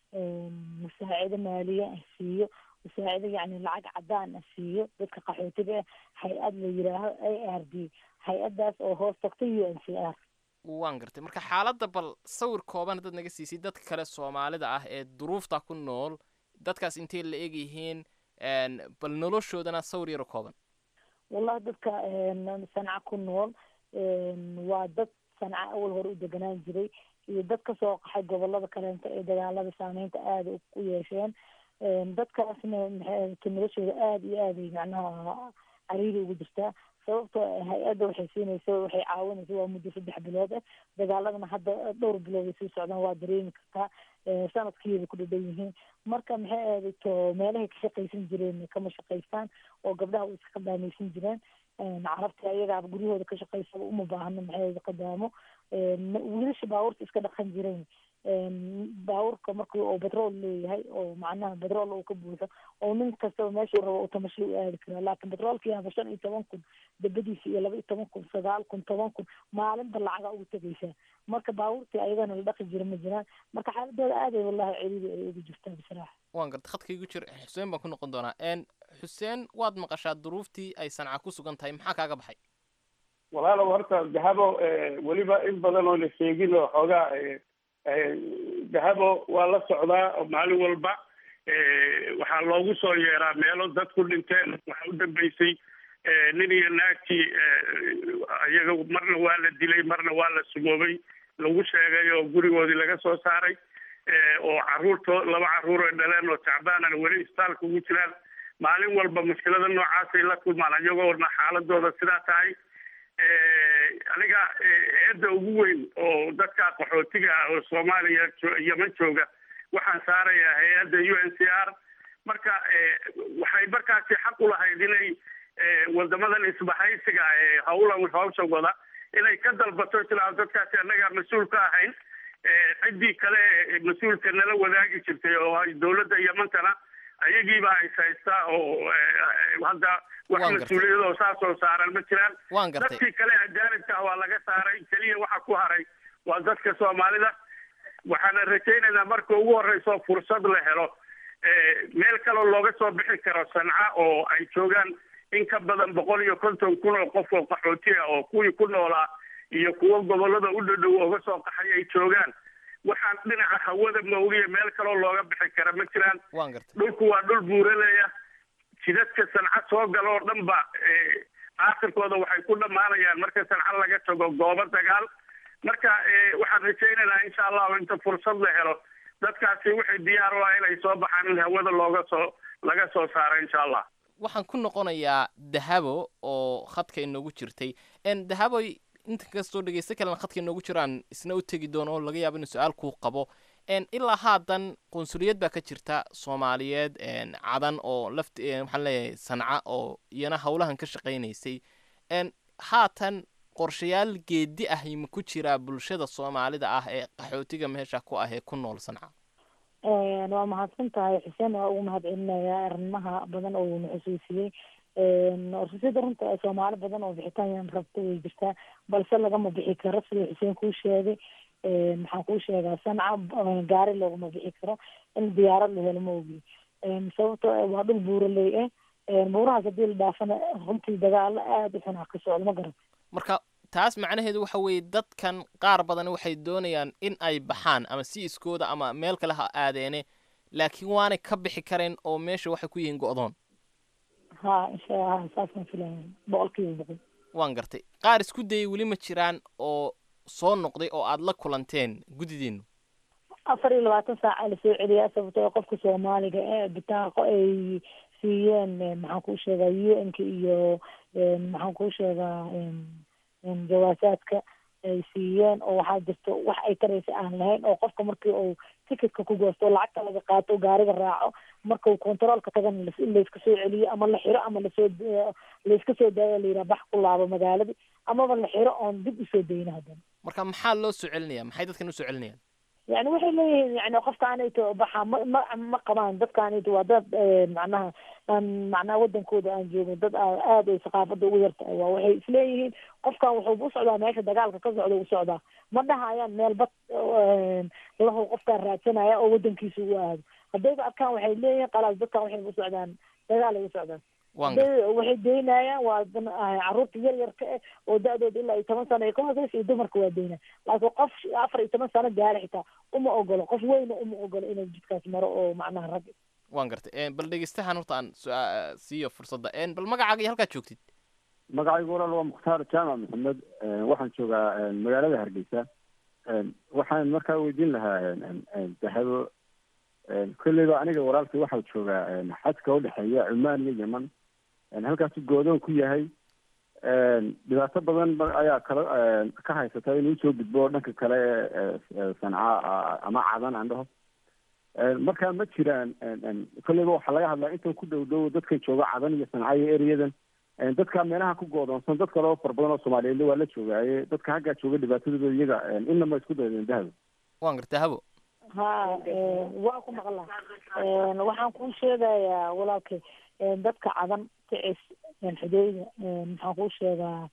musaacido maaliye ah siiyo musaacido yacni lacag cadaan ah siiyo dadka qaxootiga ah hay-ad la yidhaaho a r d hay-adaas oo hoos tagta u n c r waan gartay marka xaaladda bal sawir kooban haddaad naga siisay dadka kale soomaalida ah ee duruufta ku nool dadkaas intay la eg yihiin bal noloshoodana sawir yaro kooban wallahi dadka sanca ku nool waa dad sanca awal hore u deganaan jiray iyo dad kasoo qaxay gobolada kaleenta ee dagaalada saameynta aada u yeesheen dadkaasna maxay noloshooda aada iyo aaday macnaha cariiri ugu jirtaa sababto hay-adda waxay siinaysa waxay caawinaysa waa muddo saddex bilood ah dagaaladana hadda dhowr bilood ay sii socdaan waa dareemi kartaa sanadkiiba ku dhadhan yihiin marka maxay aaday to meelahay ka shaqaysan jireen kama shaqaystaan oo gabdhaha way iska qadaamaysan jireen carabta ayagaaba guryahooda ka shaqaysaba uma baahno maxay aaday qadaamo wiilasha baabuurta iska dhaqan jireen baabuurka markii oo batrool leeyahay oo macnaha batrool uu ka buuxo oo nin kastaba meeshuu rabo uu tamasho u aadi karaa laakiin batroolkii haba shan iyo toban kun dabadiisa iyo laba iyo toban kun sagaal kun toban kun maalinba lacaga ugu tegaysaa marka baabuurtii ayagana la dhaqi jira ma jiraan marka xaaladooda aaday wallahi ciriiri ay ugu jirtaa bisraaxa waan garta khadka igu jir xuseen baan ku noqon doonaa xuseen waad maqashaa duruuftii ay sanca ku sugan tahay maxaa kaaga baxay walaalow horta dahabo weliba in badan oo la sheegin oo xoogaa dahabo waa la socdaa oo maalin walba waxaa loogu soo yeeraa meelo dadku dhinteen waxaa u dambeysay nin iyo naagtii iyaga marna waa la dilay marna waa la sumoobay lagu sheegay oo gurigoodii laga soo saaray oo caruurto laba caruur ay dhaleen oo tacbaanana weli isbitaalka ugu jiraan maalin walba mushkilada noocaasay la kulmaan iyagoo warna xaaladooda sidaa tahay aniga eedda ugu weyn oo dadka qaxootiga ah oo soomaaliya yeman jooga waxaan saarayaa hay-adda u n c r marka waxay markaasi xaq u lahayd inay wadamadan isbahaysiga ee hawlan hawsha wada inay ka dalbato isla dadkaasi annagaa mas-uul ka ahayn ciddii kale mas-uulka nala wadaagi jirtay oo ay dowladda yamantana ayagiibaa is haystaa oo hadda wax mas-uuliyad oo saas oo saaran ma jiraan dadkii kale ajaanibka ah waa laga saaray keliya waxa ku haray waa dadka soomaalida waxaana rajaynaynaa marka ugu horeyso fursad la helo meel kaloo looga soo bixi karo sanca oo ay joogaan in ka badan boqol iyo konton kun oo qof oo qaxooti ah oo kuwii ku noolaa iyo kuwo gobolada u dhadhow ooga soo qaxay ay joogaan waxaan dhinaca hawada mawliya meel kaloo looga bixi kara ma jiraan dhulku waa dhul buuraleya jidadka sanca soo gala oo dhan ba aakhirkooda waxay ku dhammaanayaan marka sanca laga tago goobo dagaal marka waxaan rajaynaynaa insha allahu inta fursad la helo dadkaasi waxay diyaar u ah inay soo baxaan in hawada looga soo laga soo saaro insha allah waxaan ku noqonayaa dahabo oo khadka inoogu jirtay dahaboy inta kastoo dhegeysta kalena khadka inoogu jiraan isna u tegi doono oo laga yaabo inuu su-aal kuu qabo ilaa haatan qunsuliyad baa ka jirta soomaaliyeed cadan oo laft waxaan leeyahay sanca oo iyana howlahan ka shaqaynaysay haatan qorshayaal geedi ah ma ku jiraa bulshada soomaalida ah ee qaxootiga meesha ku ah ee ku nool sanca waa mahadsan tahay xuseen waa ugu mahad celinayaa arrimaha badan oo uuna xusuusiyey sida runta soomaali badan oo bixitaan rabta way jirtaa balse lagama bixi karo sida xuseen kuu sheegay maxaan kuu sheegaa sanca gaari loogama bixi karo in diyaarad la helo ma ogi sababto waa dhul buuraley ah buurahaas hadii la dhaafana runtii dagaalo aada u xun ah ka socdo ma garan marka taas macnaheedu waxa weeye dadkan qaar badan waxay doonayaan in ay baxaan ama si iskooda ama meel kale ha aadeene laakiin waanay ka bixi kareen oo meesha waxay ku yihiin go-doon ha insha allah saasaan filaya boqol kiiba boqol waan gartay qaar isku dayay weli ma jiraan oo soo noqday oo aada la kulanteen guddidiinu afar iyo labaatan saaca lasoo celiyaa sababtoo qofka soomaaliga ee bitaaqo ay siiyeen maxaan kuu sheegaa u n ka iyo maxaan kuu sheegaa jawaasaadka ay siiyeen oo waxaa jirto wax ay taraysa aan lahayn oo qofka markii uu ticketka ku goosto lacagta laga qaato gaariga raaco markau controolka tagana layska soo celiyo ama la xiro ama lasoo layska soo daayo layidhaha bax ku laabo magaaladii amaba la xiro oon dib usoo dayno haddana marka maxaa loo soo celinaya maxay dadkan usoo celinayaan yani waxay leeyihiin yani qofkaanayto baxa ma ma ma qabaan dadkaanayto waa dad macnaha aan macnaha wadankooda aan joogin dad aada ay saqaafada ugu yartahay waa waxay isleeyihiin qofkan wuxuu u socdaa meesha dagaalka ka socda u socdaa ma dhahayaan meel bad lahu qofkaan raadsanaya oo wadankiisa ugu aado haddayba arkaan waxay leeyihiin qalaas dadkan waxay u socdaan dagaal ay u socdaan waxay daynayaan waa caruurta yar yarka eh oo da-dooda ilaa iyo toban sano ay ka hooseysa iyo dumarka waa daynaya laakiin qof afar iyo toban sano gaara xitaa uma ogolo qof weyna uma ogolo inuu jidkaas maro oo macnaha rag waan gartay bal dhegeystahan horta aan siiyo fursadda bal magacaaga iyo halkaad joogtid magacaygu walaal waa mukhtaar jaamac maxamed waxaan joogaa magaalada hargeysa waxaan markaa weydiin lahaa dahabo kolleyba aniga walaalkii waxaa joogaa xadka udhexeeya cumaan iyo yeman halkaasu goodoon ku yahay dhibaato badan ayaa kala ka haysata inuu soo gudbo dhanka kale sanca ama cadan aan dhaho markaa ma jiraan kolleyba waxaa laga hadlaa intan ku dhow dhow dadkan jooga cadan iyo sanca iyo ereyadan dadka meelaha ku goodoonsan dad kaleo fara badan oo soomaaliyeed waa la joogaaye dadka haggaa jooga dhibaatadooda iyaga inama isku daydeen dahabo waan garta habo ha waa ku maqlaa waxaan kuu sheegayaa walaalkay dadka cadan kicis xudeyda maxaan kuu sheegaa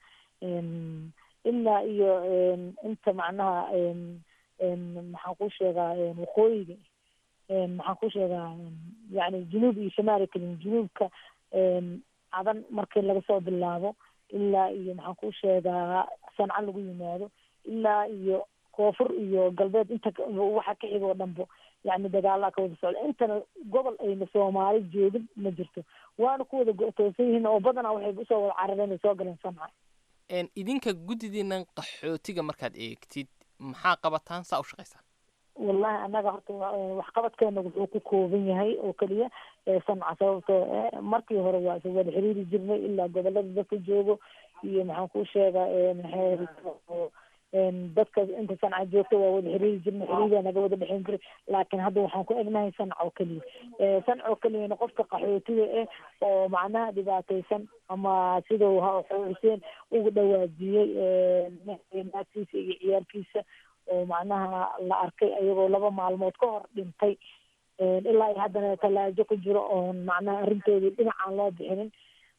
ilaa iyo inta macnaha maxaan kuu sheegaa waqooyiga maxaan kuu sheegaa yani junuub iyo shamaali kalin junuubka cadan markii laga soo bilaabo ilaa iyo maxaan kuu sheegaa sanca lagu yimaado ilaa iyo koonfur iyo galbeed inta waxa ka xiga oo dhanbo yani dagaalaa ka wada socda intana gobol ayna soomaali joogin ma jirto waana ku wada go-toosan yihiin oo badanaa waxay usoo wada carareen ay soo galeen sanca idinka guddidiinan qaxootiga markaad eegtid maxaa qabataan saa u shaqaysaan wallahi annaga horta waxqabadkeena wuxuu ku kooban yahay oo keliya sanca sababtoo markii hore waa isa wada xiriiri jirnay ilaa gobolada dadka joogo iyo maxaan kuu sheegaa dadka inta sanca joogta waa wada xiriiri jirna xiriiraa naga wada dhexeyn jiray laakiin hadda waxaan ku egnahay sanca oo keliya sanca oo keliyana qofka qaxootiga ah oo macnaha dhibaataysan ama sidau xuseen ugu dhawaajiyey naagtiisa iyo ciyaalkiisa oo macnaha la arkay ayagoo laba maalmood ka hor dhintay ilaa iyo haddana talaajo ku jiro oon macnaha arrintoodii dhinacaan loo bixinin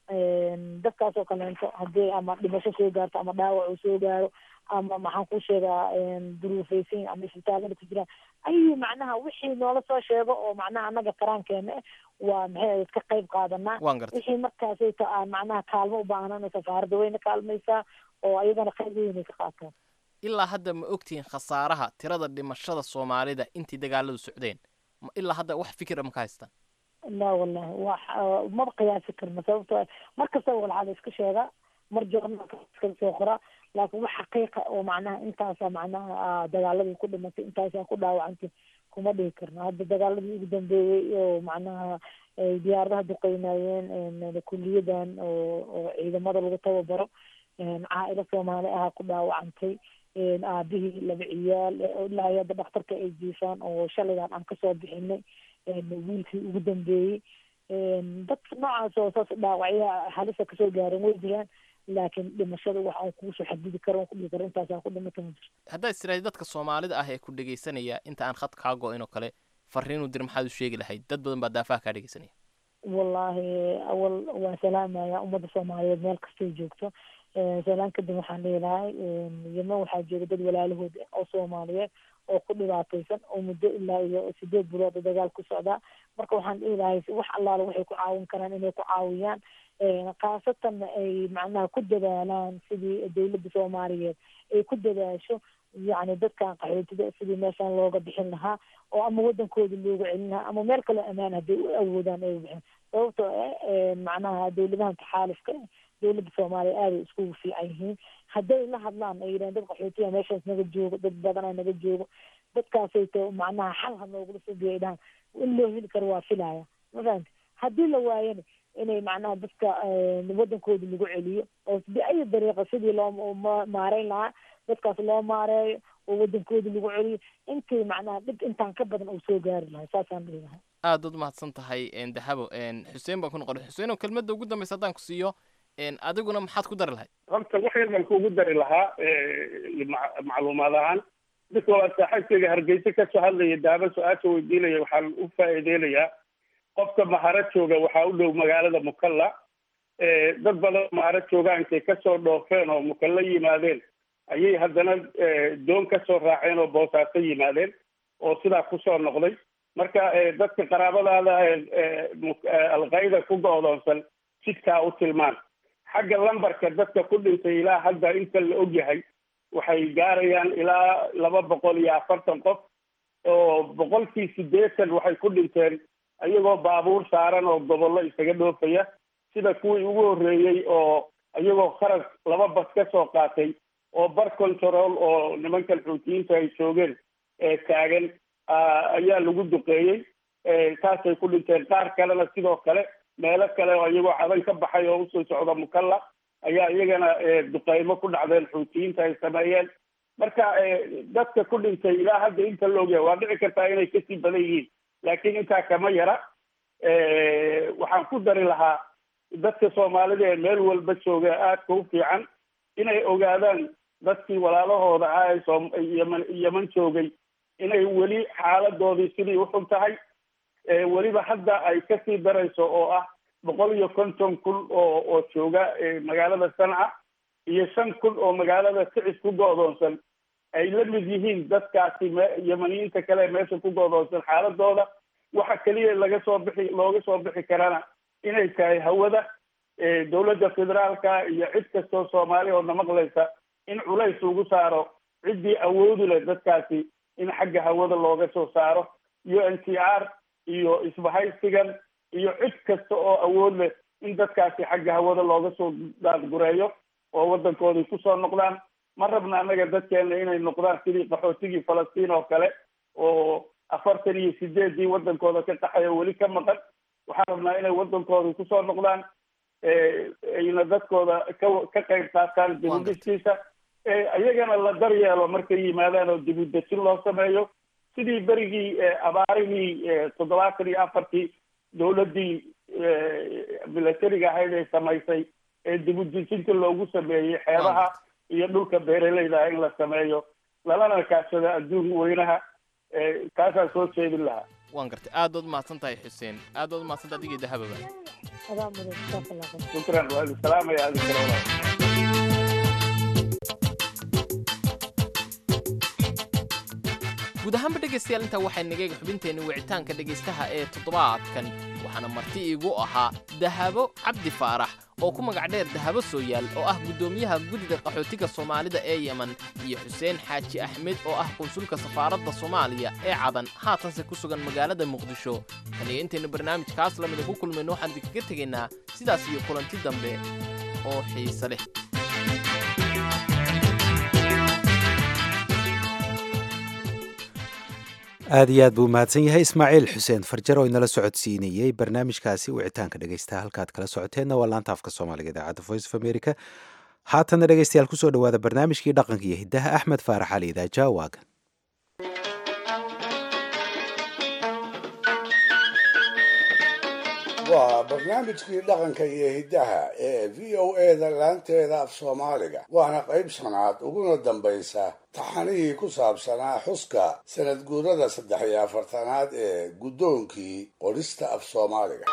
dadkaas oo kaleento haddii ama dhimasho soo gaarto ama dhaawac uu soo gaaro ama maxaan ku sheegaa duruufaysan ama isbitaalada ku jiraan ayuu macnaha wixii noola soo sheego oo macnaha annaga karaankeena ah waa maxay ka qayb qaadanaa wixii markaasayto aan macnaha kaalmo u baahnana safaaradda wayna kaalmaysaa oo ayagana qayb weynay ka qaataan ilaa hadda ma ogtihiin khasaaraha tirada dhimashada soomaalida intii dagaaladu socdeen ilaa hadda wax fikira ma ka haystaan la wallahi wax maba qiyaasi karna sababto mar kastaba walxaa la iska sheegaa mar joornaalka iska soo qoraa laakiin wax xaqiiqa oo macnaha intaasa macnaha dagaaladii ku dhimatay intaasaa ku dhaawacantay kuma dhihi karno hadda dagaaladii ugu dambeeyey oo macnaha diyaaradaha duqeynaayeen kuliyadan oo oo ciidamada lagu tababaro caailo soomaali ahaa ku dhaawacantay aabihii laba ciyaal ilaa iyo hadda dhakhtarka ay jiifaan oo shalaydan aan kasoo bixinay wiilkii ugu dambeeyey dadka noocaas oo saas dhaawacyaha halisa kasoo gaaran way jiraan laakiin dhimashada wax aan kuusoo xadidi karo ku dhihi karo intaasaa ku dhimata ma jirto haddaad istiraadi dadka soomaalida ah ee ku dhegaysanaya inta aan khad kaa go-in oo kale fariinu dir maxaad u sheegi lahayd dad badan baa daafaha kaa dhegaysanaya wallaahi awal waan salaamaya ummadda soomaaliyeed meel kastay joogto salaan kadib waxaan dhihi lahay yeman waxaa jooga dad walaalahood oo soomaaliyeed oo ku dhibaataysan oo muddo ilaa iyo sideed bilood oo dagaal ku socdaa marka waxaan dhihi lahay wax allaala waxay ku caawin karaan inay ku caawiyaan khaasatanna ay macnaha ku dadaalaan sidii dowladda soomaaliyeed ay ku dadaasho yacni dadkan qaxootida sidii meeshaan looga bixin lahaa oo ama waddankooda loogu celin lahaa ama meel kaloo ammaan hadday u awoodaan ay bixin sababtoo ah macnaha dowladahan taxaalufka dowladda soomaaliya aaday iskugu fiican yihiin hadday la hadlaan ay yidhahan dad qaxootiya meeshaas naga joogo dad badana naga joogo dadkaasayto macnaha xal ha noogula subiya ay dhahan in loo heli karo waa filaya ma fahamti haddii la waayana inay macnaha dadka waddankooda lagu celiyo oo biayi dariiqa sidii loo maareyn lahaa dadkaas loo maareeyo oo waddankooda lagu celiyo intii macnaha dhib intaan ka badan uu soo gaari lahay saasaan dhihi lahay aad ud mahadsan tahay dahabo xuseen baan ku noqon xuseen oo kelmadda ugu dambaysa haddaan ku siiyo adiguna maxaad ku dari lahayd horta wax yar baan kuugu dari lahaa macluumaad ahaan dadka waa saaxiibkayga hargeysa kasoo hadlaya daaba su-aasha weydiinaya waxaan u faa'iideynayaa qofka maharo jooga waxaa u dhow magaalada mukalla dad badan maharo joogaan intay kasoo dhoofeen oo mukalla yimaadeen ayay haddana doon kasoo raaceen oo boosaaso yimaadeen oo sidaa kusoo noqday marka dadka qaraabadaada alqayda ku go-doonsan jidkaa u tilmaan xagga lambarka dadka ku dhintay ilaa hadda inta la ogyahay waxay gaarayaan ilaa laba boqol iyo afartan qof oo boqolkii siddeetan waxay ku dhinteen iyagoo baabuur saaran oo gobollo isaga dhoofaya sida kuwii ugu horreeyey oo iyagoo kharag laba bas ka soo qaatay oo bar control oo nimankan xuutiyiinta ay joogeen taagan ayaa lagu duqeeyey taasay ku dhinteen qaar kalena sidoo kale meelo kale oo iyagoo cadan ka baxay oo usoo socda mukalla ayaa iyagana duqeymo ku dhacdeen xuutiyiinta ay sameeyeen marka dadka ku dhintay ilaa hadda inta la ogyahay waa dhici kartaa inay kasii badan yihiin laakiin intaa kama yara waxaan ku dari lahaa dadka soomaalida ee meel walba jooga aadka u fiican inay ogaadaan dadkii walaalahooda ah ee yeman yeman joogay inay weli xaaladoodii sidii uxun tahay weliba hadda ay kasii darayso oo ah boqol iyo konton kun oo oo jooga magaalada sanca iyo shan kun oo magaalada sicis ku go-doonsan ay la mid yihiin dadkaasi yemaniyiinta kale ee meesha ku go-doonsan xaaladooda waxa keliya laga soo bixi looga soo bixi karana inay tahay hawada dowladda federaalka iyo cid kastoo soomaali oo namaqlaysa in culays lagu saaro ciddii awoodi leh dadkaasi in xagga hawada looga soo saaro u n t r iyo isbahaysigan iyo cid kasta oo awood leh in dadkaasi xagga hawada looga soo daadgureeyo oo waddankoodii kusoo noqdaan ma rabna annaga dadkeena inay noqdaan sidii qaxootigii falastiin oo kale oo afartan iyo sideedii waddankooda ka qaxayo weli ka maqan waxaan rabnaa inay waddankoodii kusoo noqdaan ayna dadkooda ka ka qayb qaataan dibudhistiisa iyagana la daryeelo markay yimaadaan oo dibudejin loo sameeyo sidii berigii abaarihii toddobaatan iyo afartii dowladdii milatariga ahayd ay samaysay ee dibudejinta loogu sameeyey xeebaha iyo dhulka beeraleyda in la sameeyo lalana kaashado adduun weynaha taasaan soo jeedin lahaa waan gartay aad ood mahadsan tahay xuseen aad ood mahadsan tahay adigii dahababa adaa mudan jazakallah khayr shukran waa idin salaamaya adin kale walaal guud ahaanba dhegaystayaal intaa waxay nagayga xubinteenni wicitaanka dhegaystaha ee toddobaadkan waxaana marti iigu ahaa dahabo cabdi faarax oo ku magac dheer dahabo sooyaal oo ah guddoomiyaha guddida qaxootiga soomaalida ee yemen iyo xuseen xaaji axmed oo ah konsulka safaaradda soomaaliya ee cadan haatanse ku sugan magaalada muqdisho tan iyo intaynu barnaamijkaas lamida ku kulmayno waxaan idinkaga tegaynaa sidaas iyo kulanti dambe oo xiise leh aad iyo aad buu mahadsan yahay ismaaciil xuseen farjar oo inala socodsiinayey barnaamijkaasi wicitaanka dhegeysta halkaad kala socoteenna waa laanta afka soomaaliga idaacadda voice of america haatanna dhegeystayaal kusoo dhowaada barnaamijkii dhaqanka iyo hiddaha axmed faarax ali idaaja waagan waa barnaamijkii dhaqanka iyo hiddaha ee v o eda laanteeda af soomaaliga waana qayb shanaad uguna dambaysa taxanihii ku saabsanaa xuska sanad guurada saddex iyo afartanaad ee guddoonkii qorista af soomaaliga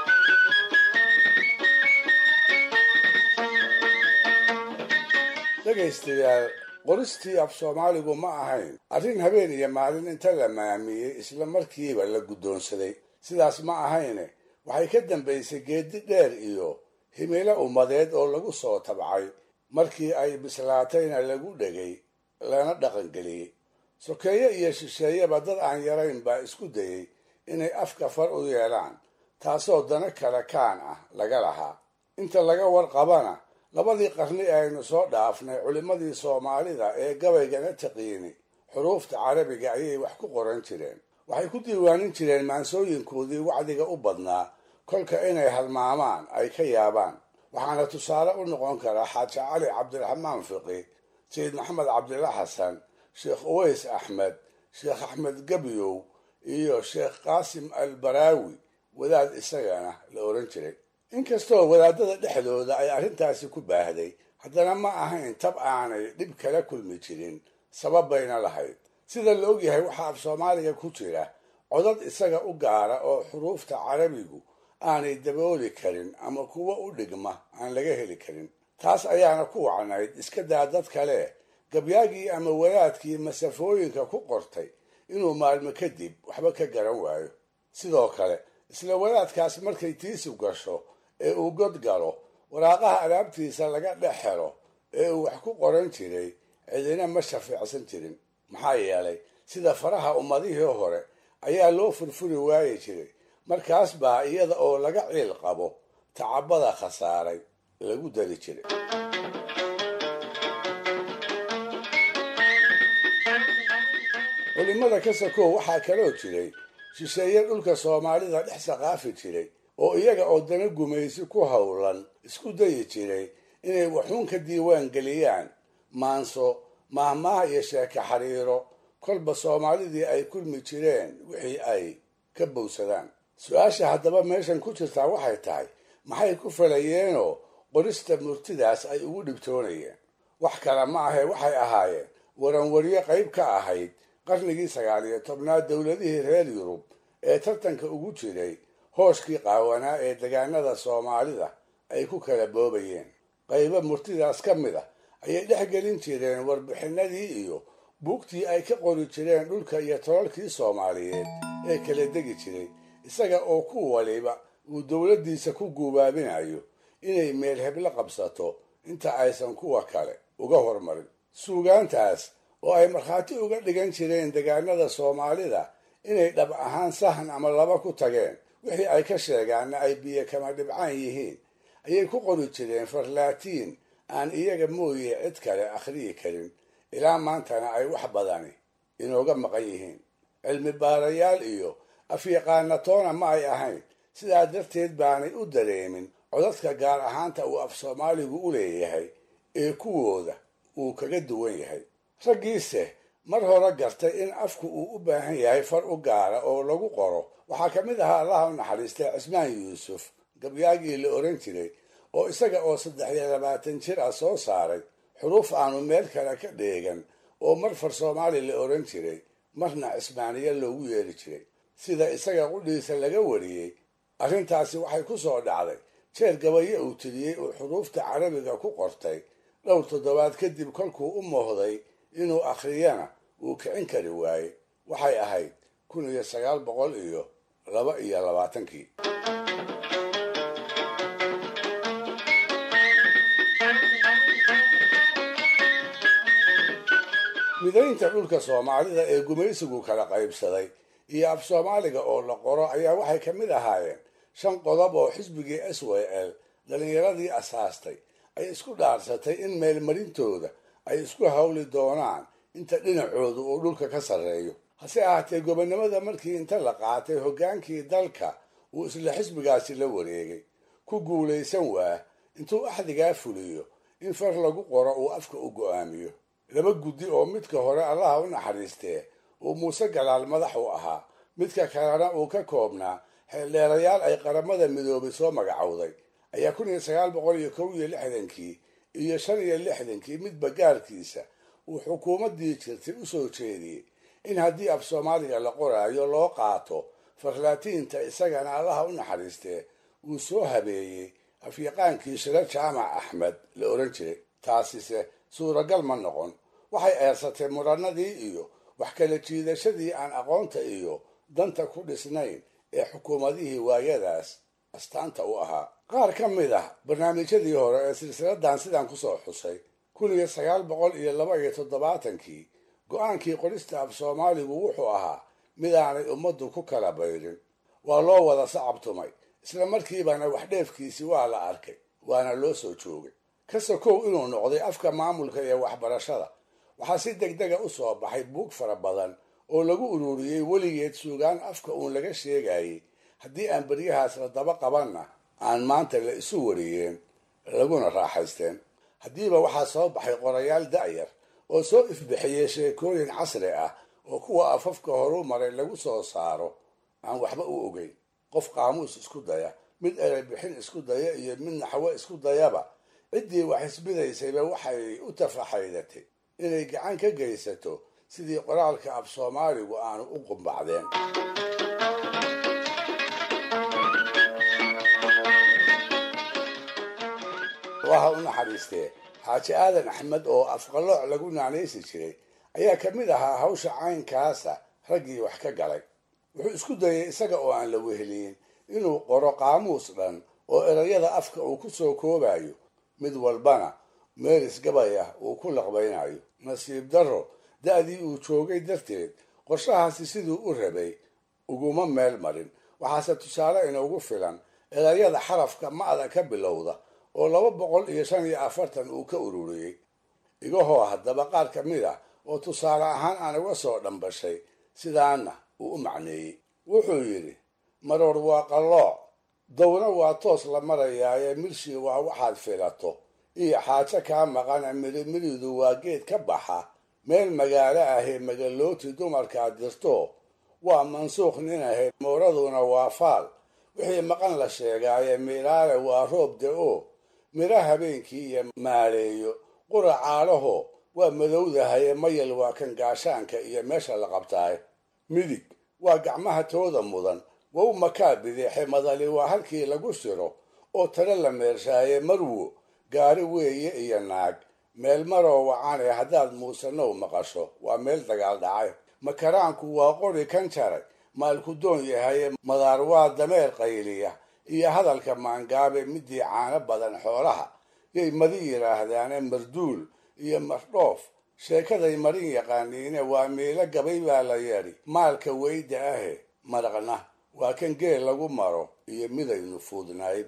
dhegaystayaal qoristii af soomaaligu ma ahayn arrin habeen iyo maalin inta la maamiyey isla markiiba la guddoonsaday sidaas ma ahayne waxay ka dambaysay geedi dheer iyo himilo ummadeed oo lagu soo tabcay markii ay bislaatayna lagu dhegay lana dhaqangeliyey sokeeye iyo shisheeyeba dad aan yarayn baa isku dayey inay afka far u yeelaan taasoo dana kale kaan ah laga lahaa inta laga warqabana labadii qarni aynu soo dhaafnay culimmadii soomaalida ee gabaygana taqiini xuruufta carabiga ayay wax ku qoran jireen waxay ku diiwaanin jireen maansooyinkoodii wacdiga u badnaa kolka inay halmaamaan ay ka yaabaan waxaana tusaale u noqon karaa xaaji cali cabdiraxmaan fiqi sayid maxamed cabdilla xasan sheekh uways axmed sheekh axmed gebyow iyo sheekh qaasim albaraawi wadaad isagana la oran jiray inkastoo wadaadada dhexdooda ay arrintaasi ku baahday haddana ma ahayn tab aanay dhib kala kulmi jirin sabab bayna lahayd sida la ogyahay waxaa af soomaaliga ku jira codad isaga u gaara oo xuruufta carabigu aanay dabooli karin ama kuwa u dhigma aan laga heli karin taas ayaana ku wacnayd iska daa dad kale gabyaagii ama wadaadkii masafooyinka ku qortay inuu maalmo kadib waxba ka garan waayo sidoo kale isla wadaadkaas markay tiisu gasho ee uu god galo waraaqaha alaabtiisa laga dhex helo ee uu wax ku qoran jiray cidina ma shafiicsan jirin maxaa yeelay sida faraha ummadihii hore ayaa loo furfuri waayi jiray markaas baa iyada oo laga ciil qabo tacabada khasaaray lagu dari jiray culimada ka sakow waxaa kaloo jiray shisheeye dhulka soomaalida dhex saqaafi jiray oo iyaga oo dana gumaysi ku howlan isku dayi jiray inay waxuun ka diiwaan geliyaan maanso maahmaaha iyo sheeke xariiro kolba soomaalidii ay kulmi jireen wixii ay ka bowsadaan su-aasha haddaba meeshan ku jirtaa waxay tahay maxay ku falayeenoo qorista murtidaas ay ugu dhibtoonayeen wax kale ma ahe waxay ahaayeen waranwaryo qayb ka ahayd qarnigii sagaal iyo tobnaad dowladihii reer yurub ee tartanka ugu jiray hooshkii qaawanaa ee degaanada soomaalida ay ku kala boobayeen qaybo murtidaas ka mid ah ayay dhex gelin jireen warbixinadii iyo buugtii ay ka qori jireen dhulka iyo tolalkii soomaaliyeed ee kala degi jiray isaga oo ku waliba uu dowladdiisa ku guubaabinayo inay meel heblo qabsato inta aysan kuwa kale uga hormarin suugaantaas oo ay markhaati uga dhigan jireen degaanada soomaalida inay dhab ahaan sahan ama laba ku tageen wixii ay ka sheegaanna ay biyo kama dhibcaan yihiin ayay ku qori jireen farlaatiin aan iyaga mooye cid kale akhriyi karin ilaa maantana ay wax badani inooga maqan yihiin cilmi baarayaal iyo afyaqaanatoona ma ay ahayn sidaa darteed baanay u dareemin codadka gaar ahaanta uu af soomaaligu u leeyahay ee kuwooda uu kaga duwan yahay raggiise mar hore gartay in afku uu u baahan yahay far u gaara oo lagu qoro waxaa ka mid ahaa allaha u naxariistay cismaan yuusuf gabyaagii la oran jiray oo isaga oo saddex iyo labaatan jir ah soo saaray xuruuf aanu meel kale ka dheegan oo mar far soomaali la oran jiray marna cismaaniya loogu yeeri jiray sida isaga qudhiisa laga wariyey arrintaasi waxay ku soo dhacday jeer gabaye uu tiriyey uu xuruufta carabiga ku qortay dhowr toddobaad kadib kolkuu u muuhday inuu akhriyana uu kicin kari waayey waxay ahayd kun iyo sagaal boqol iyo laba iyo labaatankii midaynta dhulka soomaalida ee gumaysigu kala qaybsaday iyo af soomaaliga oo la qoro ayaa waxay ka mid ahaayeen shan qodob oo xisbigii s w l dhallinyaradii asaastay ay isku dhaarsatay in meelmarintooda ay isku hawli doonaan inta dhinacoodu uu dhulka ka sarreeyo hase ahaatee gobonnimada markii inta la qaatay hoggaankii dalka uu isla xisbigaasi la wareegay ku guulaysan waa intuu axdigaa fuliyo in far lagu qoro uu afka u go'aamiyo laba guddi oo midka hore allaha u naxariistee uu muuse galaal madax u ahaa midka kalena uu ka koobnaa xeeldheerayaal ay qaramada midoobay soo magacowday ayaa kun iyo sagaal boqol iyo kow iyo lixdankii iyo shan iyo lixdankii midba gaarkiisa uu xukuumaddii jirtay u soo jeediyey in haddii af soomaaliga la qoraayo loo qaato farlaatiinta isagana allaha u naxariistee uu soo habeeyey afyaqaankii shiro jaamac axmed la oran jiray taasise suuragal ma noqon waxay eersatay murannadii iyo wax kala jiidashadii aan aqoonta iyo danta ku dhisnayn ee xukuumadihii waayadaas astaanta u ahaa qaar ka mid ah barnaamijyadii hore ee silsiladan sidaan kusoo xusay kun iyo sagaal boqol iyo laba iyo toddobaatankii go-aankii qorista af soomaaligu wuxuu ahaa midaanay ummaddu ku kala bayrin waa loo wada sacabtumay isla markiibana wax dheefkiisii waa la arkay waana loo soo joogay ka sokow inuu noqday afka maamulka iyo waxbarashada waxaa si deg dega u soo baxay buug fara badan oo lagu ururiyey weligeed suugaan afka uun laga sheegayay haddii aan beryahaas la daba qabanna aan maanta la isu wariyeen laguna raaxaysteen haddiiba waxaa soo baxay qorayaal da'yar oo soo ifbixiyey sheekooyin casri ah oo kuwa afafka horu maray lagu soo saaro aan waxba u ogeyn qof qaamuus isku daya mid erebixin isku daya iyo mid naxwo isku dayaba ciddii wax isbidaysayba waxay u tafaxaydatay inay gacan ka geysato sidii qoraalka af soomaaligu aanu u qumbacdeen waha u naxariistee xaaji aadan axmed oo afqalooc lagu naanaysi jiray ayaa ka mid ahaa hawsha caynkaasa raggii wax ka galay wuxuu isku dayay isaga oo aan la weheliyin inuu qoro qaamuus dhan oo erayada afka uu ku soo koobayo mid walbana meelis gabay ah uu ku laqbaynayo nasiib darro da'dii uu joogay darteed qorshahaasi siduu u rabay uguma meel marin waxaase tusaale inoogu filan erayada xarafka ma'da ka bilowda oo laba boqol iyo shan iyo afartan uu ka ururiyey igahoo haddaba qaar ka mid ah oo tusaale ahaan aan uga soo dhambashay sidaana uu u macneeyey wuxuu yidhi maroor waa qallooc dawna waa toos la marayaaye milshii waa waxaad filato iyo xaajo kaa maqana mirimiridu waa geed ka baxa meel magaalo ahee magalooti dumarkaad dirto waa mansuuq nin ahayd mooraduna waa faal wixii maqan la sheegaaye miiraale waa roob da-o miro habeenkii iyo maaleeyo qura caalaho waa madowdahaye mayal waa kan gaashaanka iyo meesha la qabtaay midig waa gacmaha tooda mudan wow makaa bideexe madali waa halkii lagu siro oo tale la meershaaye marwo gaari weeye iyo naag meel maroo wacane haddaad muusanow maqasho waa meel dagaal dhacay makaraanku waa qori kan jaray maalku doon yahaye madaar waa dameer qayliya iyo hadalka maangaabe midii caano badan xoolaha yay madi yidhaahdaane marduul iyo mardhoof sheekaday marin yaqaaniine waa miilo gabay baa la yeedhi maalka weyda ahe maraqna waa kan geel lagu maro iyo midaynu fuudnayd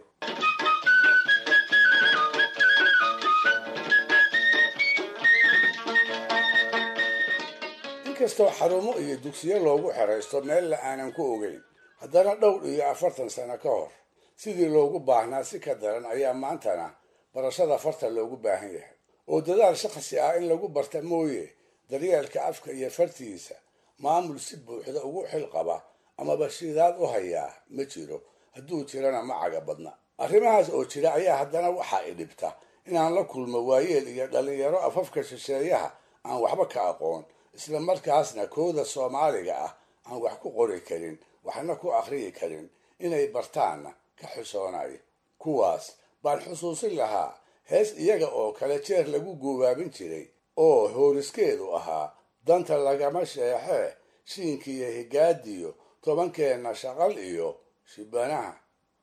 inkastoo xarumo iyo dugsiyo loogu xeraysto meel la aanan ku ogeyn haddana dhowr iyo afartan sano ka hor sidii loogu baahnaa si ka daran ayaa maantana barashada farta loogu baahan yahay oo dadaal shakhsi ah in lagu barta mooye daryeelka afka iyo fartiisa maamul si buuxda ugu xil qaba amaba shidaad u hayaa ma jiro hadduu jirana ma caga badna arrimahaas oo jira ayaa haddana waxaa i dhibta inaan la kulmo waayeel iyo dhallinyaro afafka shisheeyaha aan waxba ka aqoon isla markaasna kooda soomaaliga ah aan wax ku qori karin waxna ku akhriyi karin inay bartaanna ka xusoonayo kuwaas baan xusuusin lahaa hees iyaga oo kale jeer lagu guubaabin jiray oo hooriskeedu ahaa danta lagama sheexee shiinkiiyo higaadiyo tobankeenna shaqal iyo shibanaha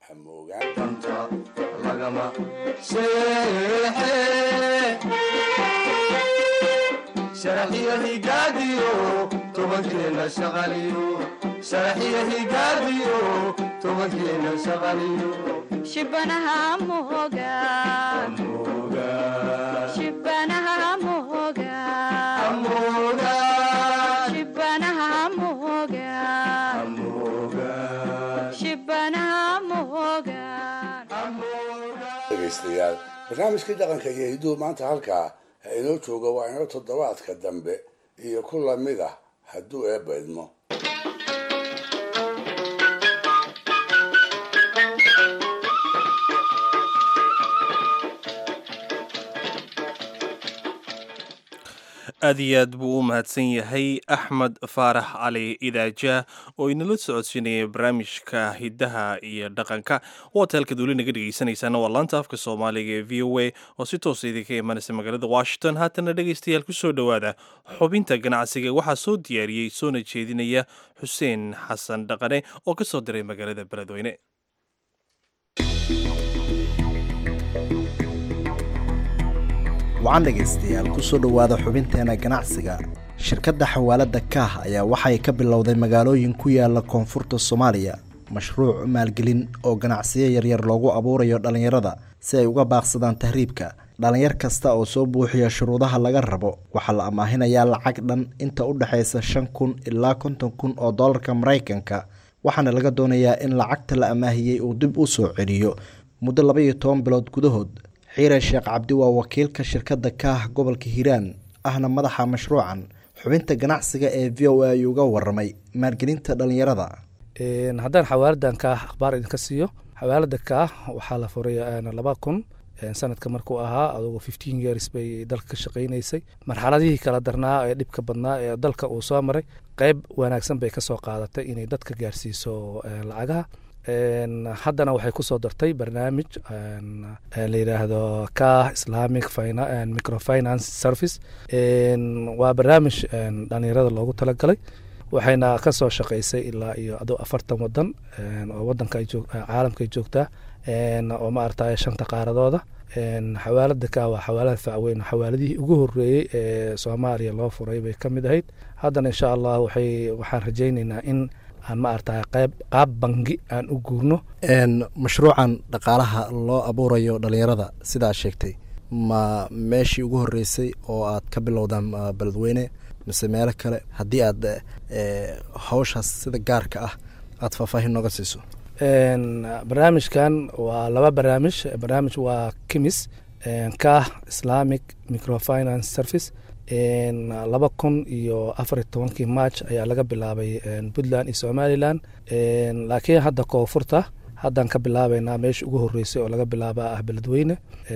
shibanaha moga shibanaha moga shibanaha moga shibanaha moga dhegaystayaal barnaamijkii dhaqanka iyo hiduhu maanta halkaa ha inoo jooga waa inoo toddobaadka dambe iyo ku lamid ah hadduu eebba idmo aad iyo aad buu u mahadsan yahay axmed faarax cali idaaja oo inala socodsiinaya barnaamijka hidaha iyo dhaqanka hotelka duuli naga dhegeysanaysaana waa laanta afka soomaaliga ee v o a oo si toosa idinka imanaysa magaalada washington haatana dhegeystayaal kusoo dhowaada xubinta ganacsiga waxaa soo diyaariyey soona jeedinaya xuseen xasan dhaqane oo ka soo diray magaalada beledweyne wacan dhegaystayaal kusoo dhowaada xubinteena ganacsiga shirkadda xawaaladda kaah ayaa waxay ka bilowday magaalooyin ku yaala koonfurta soomaaliya mashruuc maalgelin oo ganacsiyo yaryar loogu abuurayo dhallinyarada si ay uga baaqsadaan tahriibka dhallinyar kasta oo soo buuxiya shuruudaha laga rabo waxaa la amaahinayaa lacag dhan inta u dhexaysa shan kun ilaa konton kun oo dollarka maraykanka waxaana laga doonayaa in lacagta la amaahiyey uu dib u soo celiyo muddo laba iyo toban bilood gudahood xiire sheekh cabdi waa wakiilka shirkadda kaah gobolka hiiraan ahna madaxa mashruucan xubinta ganacsiga ee v o a ayuu uga waramay maalgelinta dhallinyarada haddaan xawaaladan kaah akhbaar idinka siiyo xawaalada kaah waxaa la furay laba kun sanadka markuu ahaa adugu fifteen years bay dalka ka shaqaynaysay marxaladihii kala darnaa ee dhibka badnaa ee dalka uu soo maray qeyb wanaagsan bay kasoo qaadatay inay dadka gaarsiiso lacagaha haddana waxay kusoo dartay barnaamij la yidhaahdo kah islamic microfinance service waa barnaamij dhalinyarada loogu talagalay waxayna kasoo shaqaysay ilaa iyo ado afartan wadan oo wadanka caalamka ay joogtaa oo maaragtay shanta qaaradooda xawaalada ka waa xawaalada facweyn xawaaladihii ugu horeeyey ee soomaaliya loo furay bay ka mid ahayd haddana insha allah waxay waxaan rajaynaynaa in aan ma aragtay qayb qaab bangi aan u guurno mashruucan dhaqaalaha loo abuurayo dhalinyarada sidaa sheegtay ma meeshii ugu horeysay oo aad ka bilowdaan beledweyne mise meelo kale haddii aad hawshaas sida gaarka ah aada faahfaahin nooga siiso barnaamijkan waa laba barnaamij barnaamij waa kimis kah islamic microfinance service laba kun iyo afar iyo tobankii march ayaa laga bilaabay puntland iyo somalilan laakiin hadda koonfurta haddaan ka bilaabeynaa meesha ugu horeysay oo laga bilaaba ah beledweyne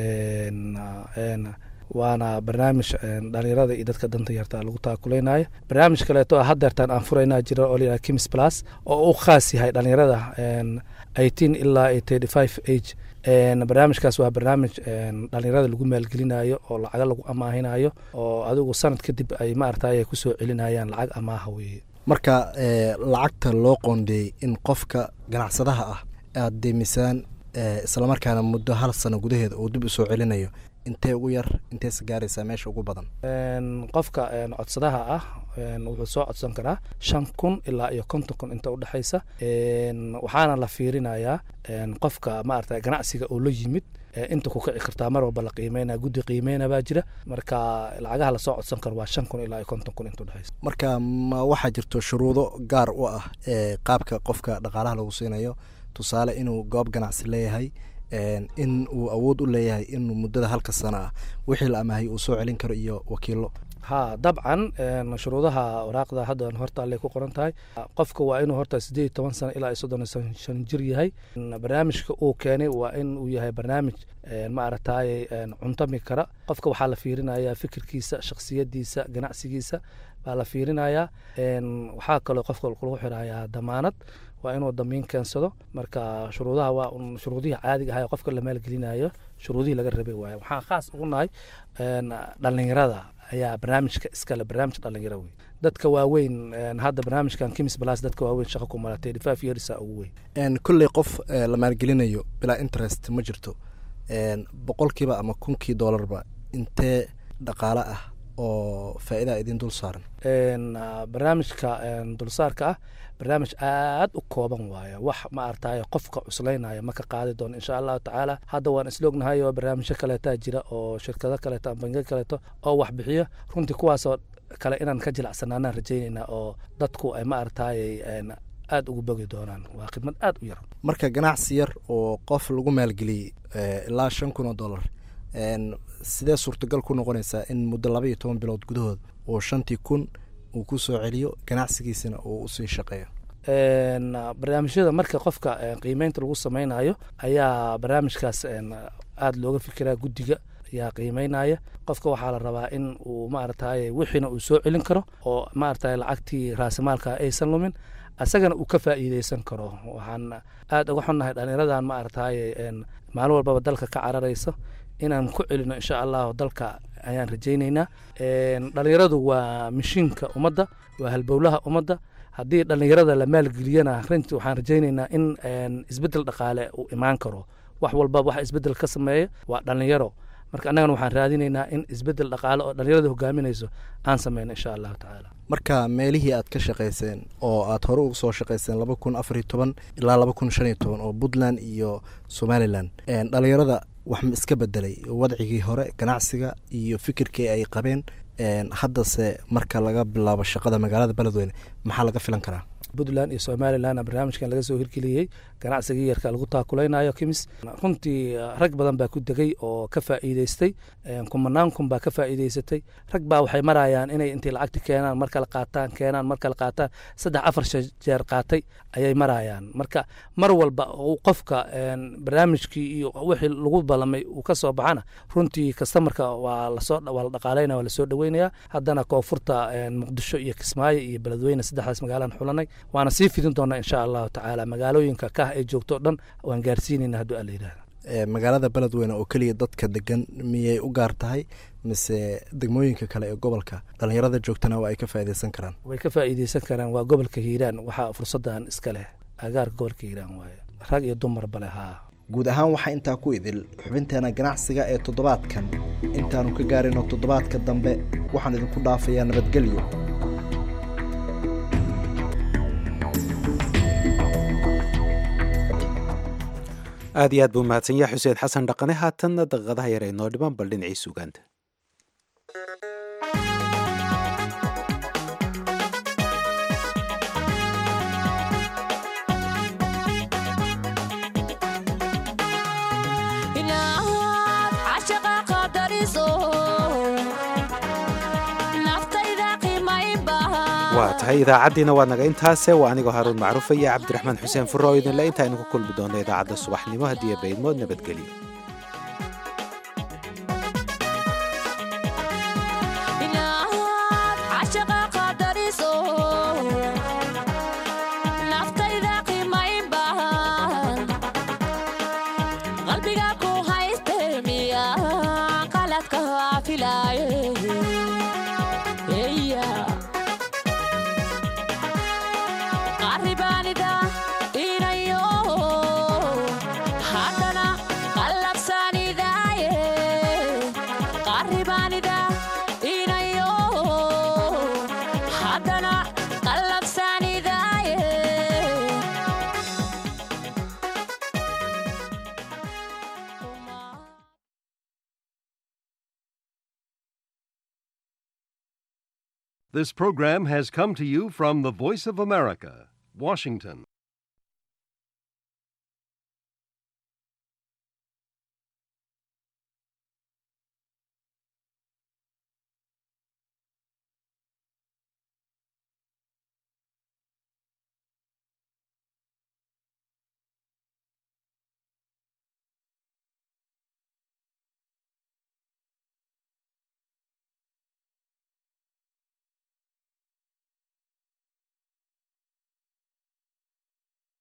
waana barnaamij dhalinyarada iyo dadka danta yarta lagu taakuleynaya barnaamij kaleeto ah hadeertaan aan furaynaa jira oo layidhaha kims plus oo u khaas yahay dhalinyarada eighteen ilaa thirty five age barnaamijkaas waa barnaamij dhalinyarada lagu maalgelinayo oo lacaga lagu amaahinayo oo adigu sanad kadib ay maaragtay kusoo celinayaan lacag amaaha weeye marka lacagta loo qoondeeyey in qofka ganacsadaha ah aada deemisaan islamarkaana muddo hal sano gudaheeda uu dib usoo celinayo intee ugu yar inteesa gaaraysaa meesha ugu badan qofka codsadaha ah wuxuu soo codsan karaa shan kun ilaa iyo konton kun inta udhexaysa waxaana la fiirinayaa qofka maarata ganacsiga oo la yimid inta ku kici kartaa mar walba la qiimeynaya guddi qiimeyna baa jira marka lacagaha lasoo codsan karo waa shan kun ilaa iyo konton kun inta udhexaysa marka ma waxaa jirto shuruudo gaar u ah qaabka qofka dhaqaalaha lagu siinayo tusaale inuu goob ganacsi leeyahay in uu awood u leeyahay inuu muddada halka sano ah wixii la amaahay uu soo celin karo iyo wakiilo ha dabcan shuruudaha waraaqda hadda horta allay ku qoran tahay qofka waa inuu horta sideed iyo toban sano ilaa iyo soddon iyo shan jir yahay barnaamijka uu keenay waa in uu yahay barnaamij ma aragtaye cuntami kara qofka waxaa la fiirinayaa fikirkiisa shaksiyadiisa ganacsigiisa baa la fiirinayaa waxaa kaloo qofka lagu xirayaa damaanad waa inuu damiin keensado marka shuruudaha waa un shuruudihii caadiga ahaa ee qofka la maalgelinayo shuruudihii laga rabay waaye waxaan khaas ugu nahay dhalinyarada ayaa barnaamijka iskale barnaamij dhalinyaro wey dadka waaweyn hadda barnaamijkan kimis balas dadka waaweyn shaqa ku malatay five yearsa ugu weyn kolley qof la maalgelinayo bilaa interest ma jirto boqolkiiba ama kunkii doolarba intee dhaqaale ah oo faa'iidaa idin dul saaran barnaamijka dulsaarka ah barnaamij aad u kooban waaye wax ma artaye qofka cuslaynaya ma ka qaadi doono insha allahu tacaala hadda waan isloognahay oo barnaamijyo kaleetaa jira oo shirkado kaleeto ama bangiyo kaleeto oo wax bixiyo runtii kuwaasoo kale inaan ka jilacsanaanaan rajaynaynaa oo dadku ay ma artaye aad ugu bogi doonaan waa khidmad aad u yar marka ganacsi yar oo qof lagu maalgeliyey ilaa shan kun oo dollar sidee suurtagal ku noqonaysaa in muddo laba iyo toban bilood gudahood oo shantii kun uu ku soo celiyo ganacsigiisana uu usii shaqeeyo barnaamijyada marka qofka qiimeynta lagu sameynayo ayaa barnaamijkaas aada looga fikiraa guddiga ayaa qiimeynaya qofka waxaa la rabaa in uu maarataye wixiina uu soo celin karo oo maarataye lacagtii raasimaalka aysan lumin asagana uu ka faa'iideysan karo waxaan aada uga xunnahay dhalinyaradan maarataye maalin walbaba dalka ka cararaysa inaan ku celino insha allahu dalka ayaan rajayneynaa dhalinyaradu waa mishiinka ummadda waa halbowlaha ummadda haddii dhalinyarada la maalgeliyana runtii waxaan rajayneynaa in isbeddel dhaqaale uu imaan karo wax walba waxa isbeddel ka sameeya waa dhalinyaro marka annagana waxaan raadineynaa in isbeddel dhaqaale oo dhalinyarada hogaaminayso aan sameyno insha allahu tacaala marka meelihii aad ka shaqayseen oo aad hore uga soo shaqayseen laba kun afar iyo toban ilaa laba kun shan iyo toban oo puntland iyo somalilan dhalinyarada wax ma iska bedelay wadcigii hore ganacsiga iyo fikirkii ay qabeen haddase marka laga bilaabo shaqada magaalada beledweyne maxaa laga filan karaa puntland iyo somalilan barnaamijkan laga soo hirgeliyey ganacsigii yarka lagu taakuleynayo kimis runtii rag badan baa ku degay oo ka faa'iideystay kumanaan kun baa ka faa'iideysatay rag baa waxay marayaan inay intay lacagti keenaan mar kale qaataan keenaan mar kale qaataan saddex afar jeer qaatay ayay marayaan marka mar walba uu qofka barnaamijkii iyo wixii lagu ballamay uu ka soo baxana runtii kastamarka waa lasoo waa la dhaqaaleynaya waa lasoo dhaweynaya haddana koonfurta muqdisho iyo kismaayo iyo beledweyne saddexdaas magaalaan xulanay waana sii fidin doonaa insha allahu tacaala magaalooyinka kah ay joogto o dhan waan gaarsiinayna hadduu alla yidhahda magaalada beledweyne oo keliya dadka degan miyay u gaar tahay mise degmooyinka kale ee gobolka dhalinyarada joogtana waa ay ka faa'iideysan karaan way ka faa'iideysan karaan waa gobolka hiiraan waxaa fursaddan iska leh agaarka gobolka hiiraan waaye rag iyo dumarba leh haa guud ahaan waxaa intaa ku idil xubinteena ganacsiga ee toddobaadkan intaanu ka gaarino toddobaadka dambe waxaan idinku dhaafayaa nabadgelyo aad iyo aad buu mahadsan yahay xuseen xasan dhaqane haatanna daqiiqadaha yar ay noo dhiman bal dhinacii sugaanta waa tahay idaacaddiina waad naga intaase waa anigoo haaruun macruufa iyo cabdiraxmaan xuseen furro oo idinle inta aynu ku kulmi doonno idaacadda subaxnimo haddii baydmood nabadgelyo This program has come to you from the Voice of America, Washington.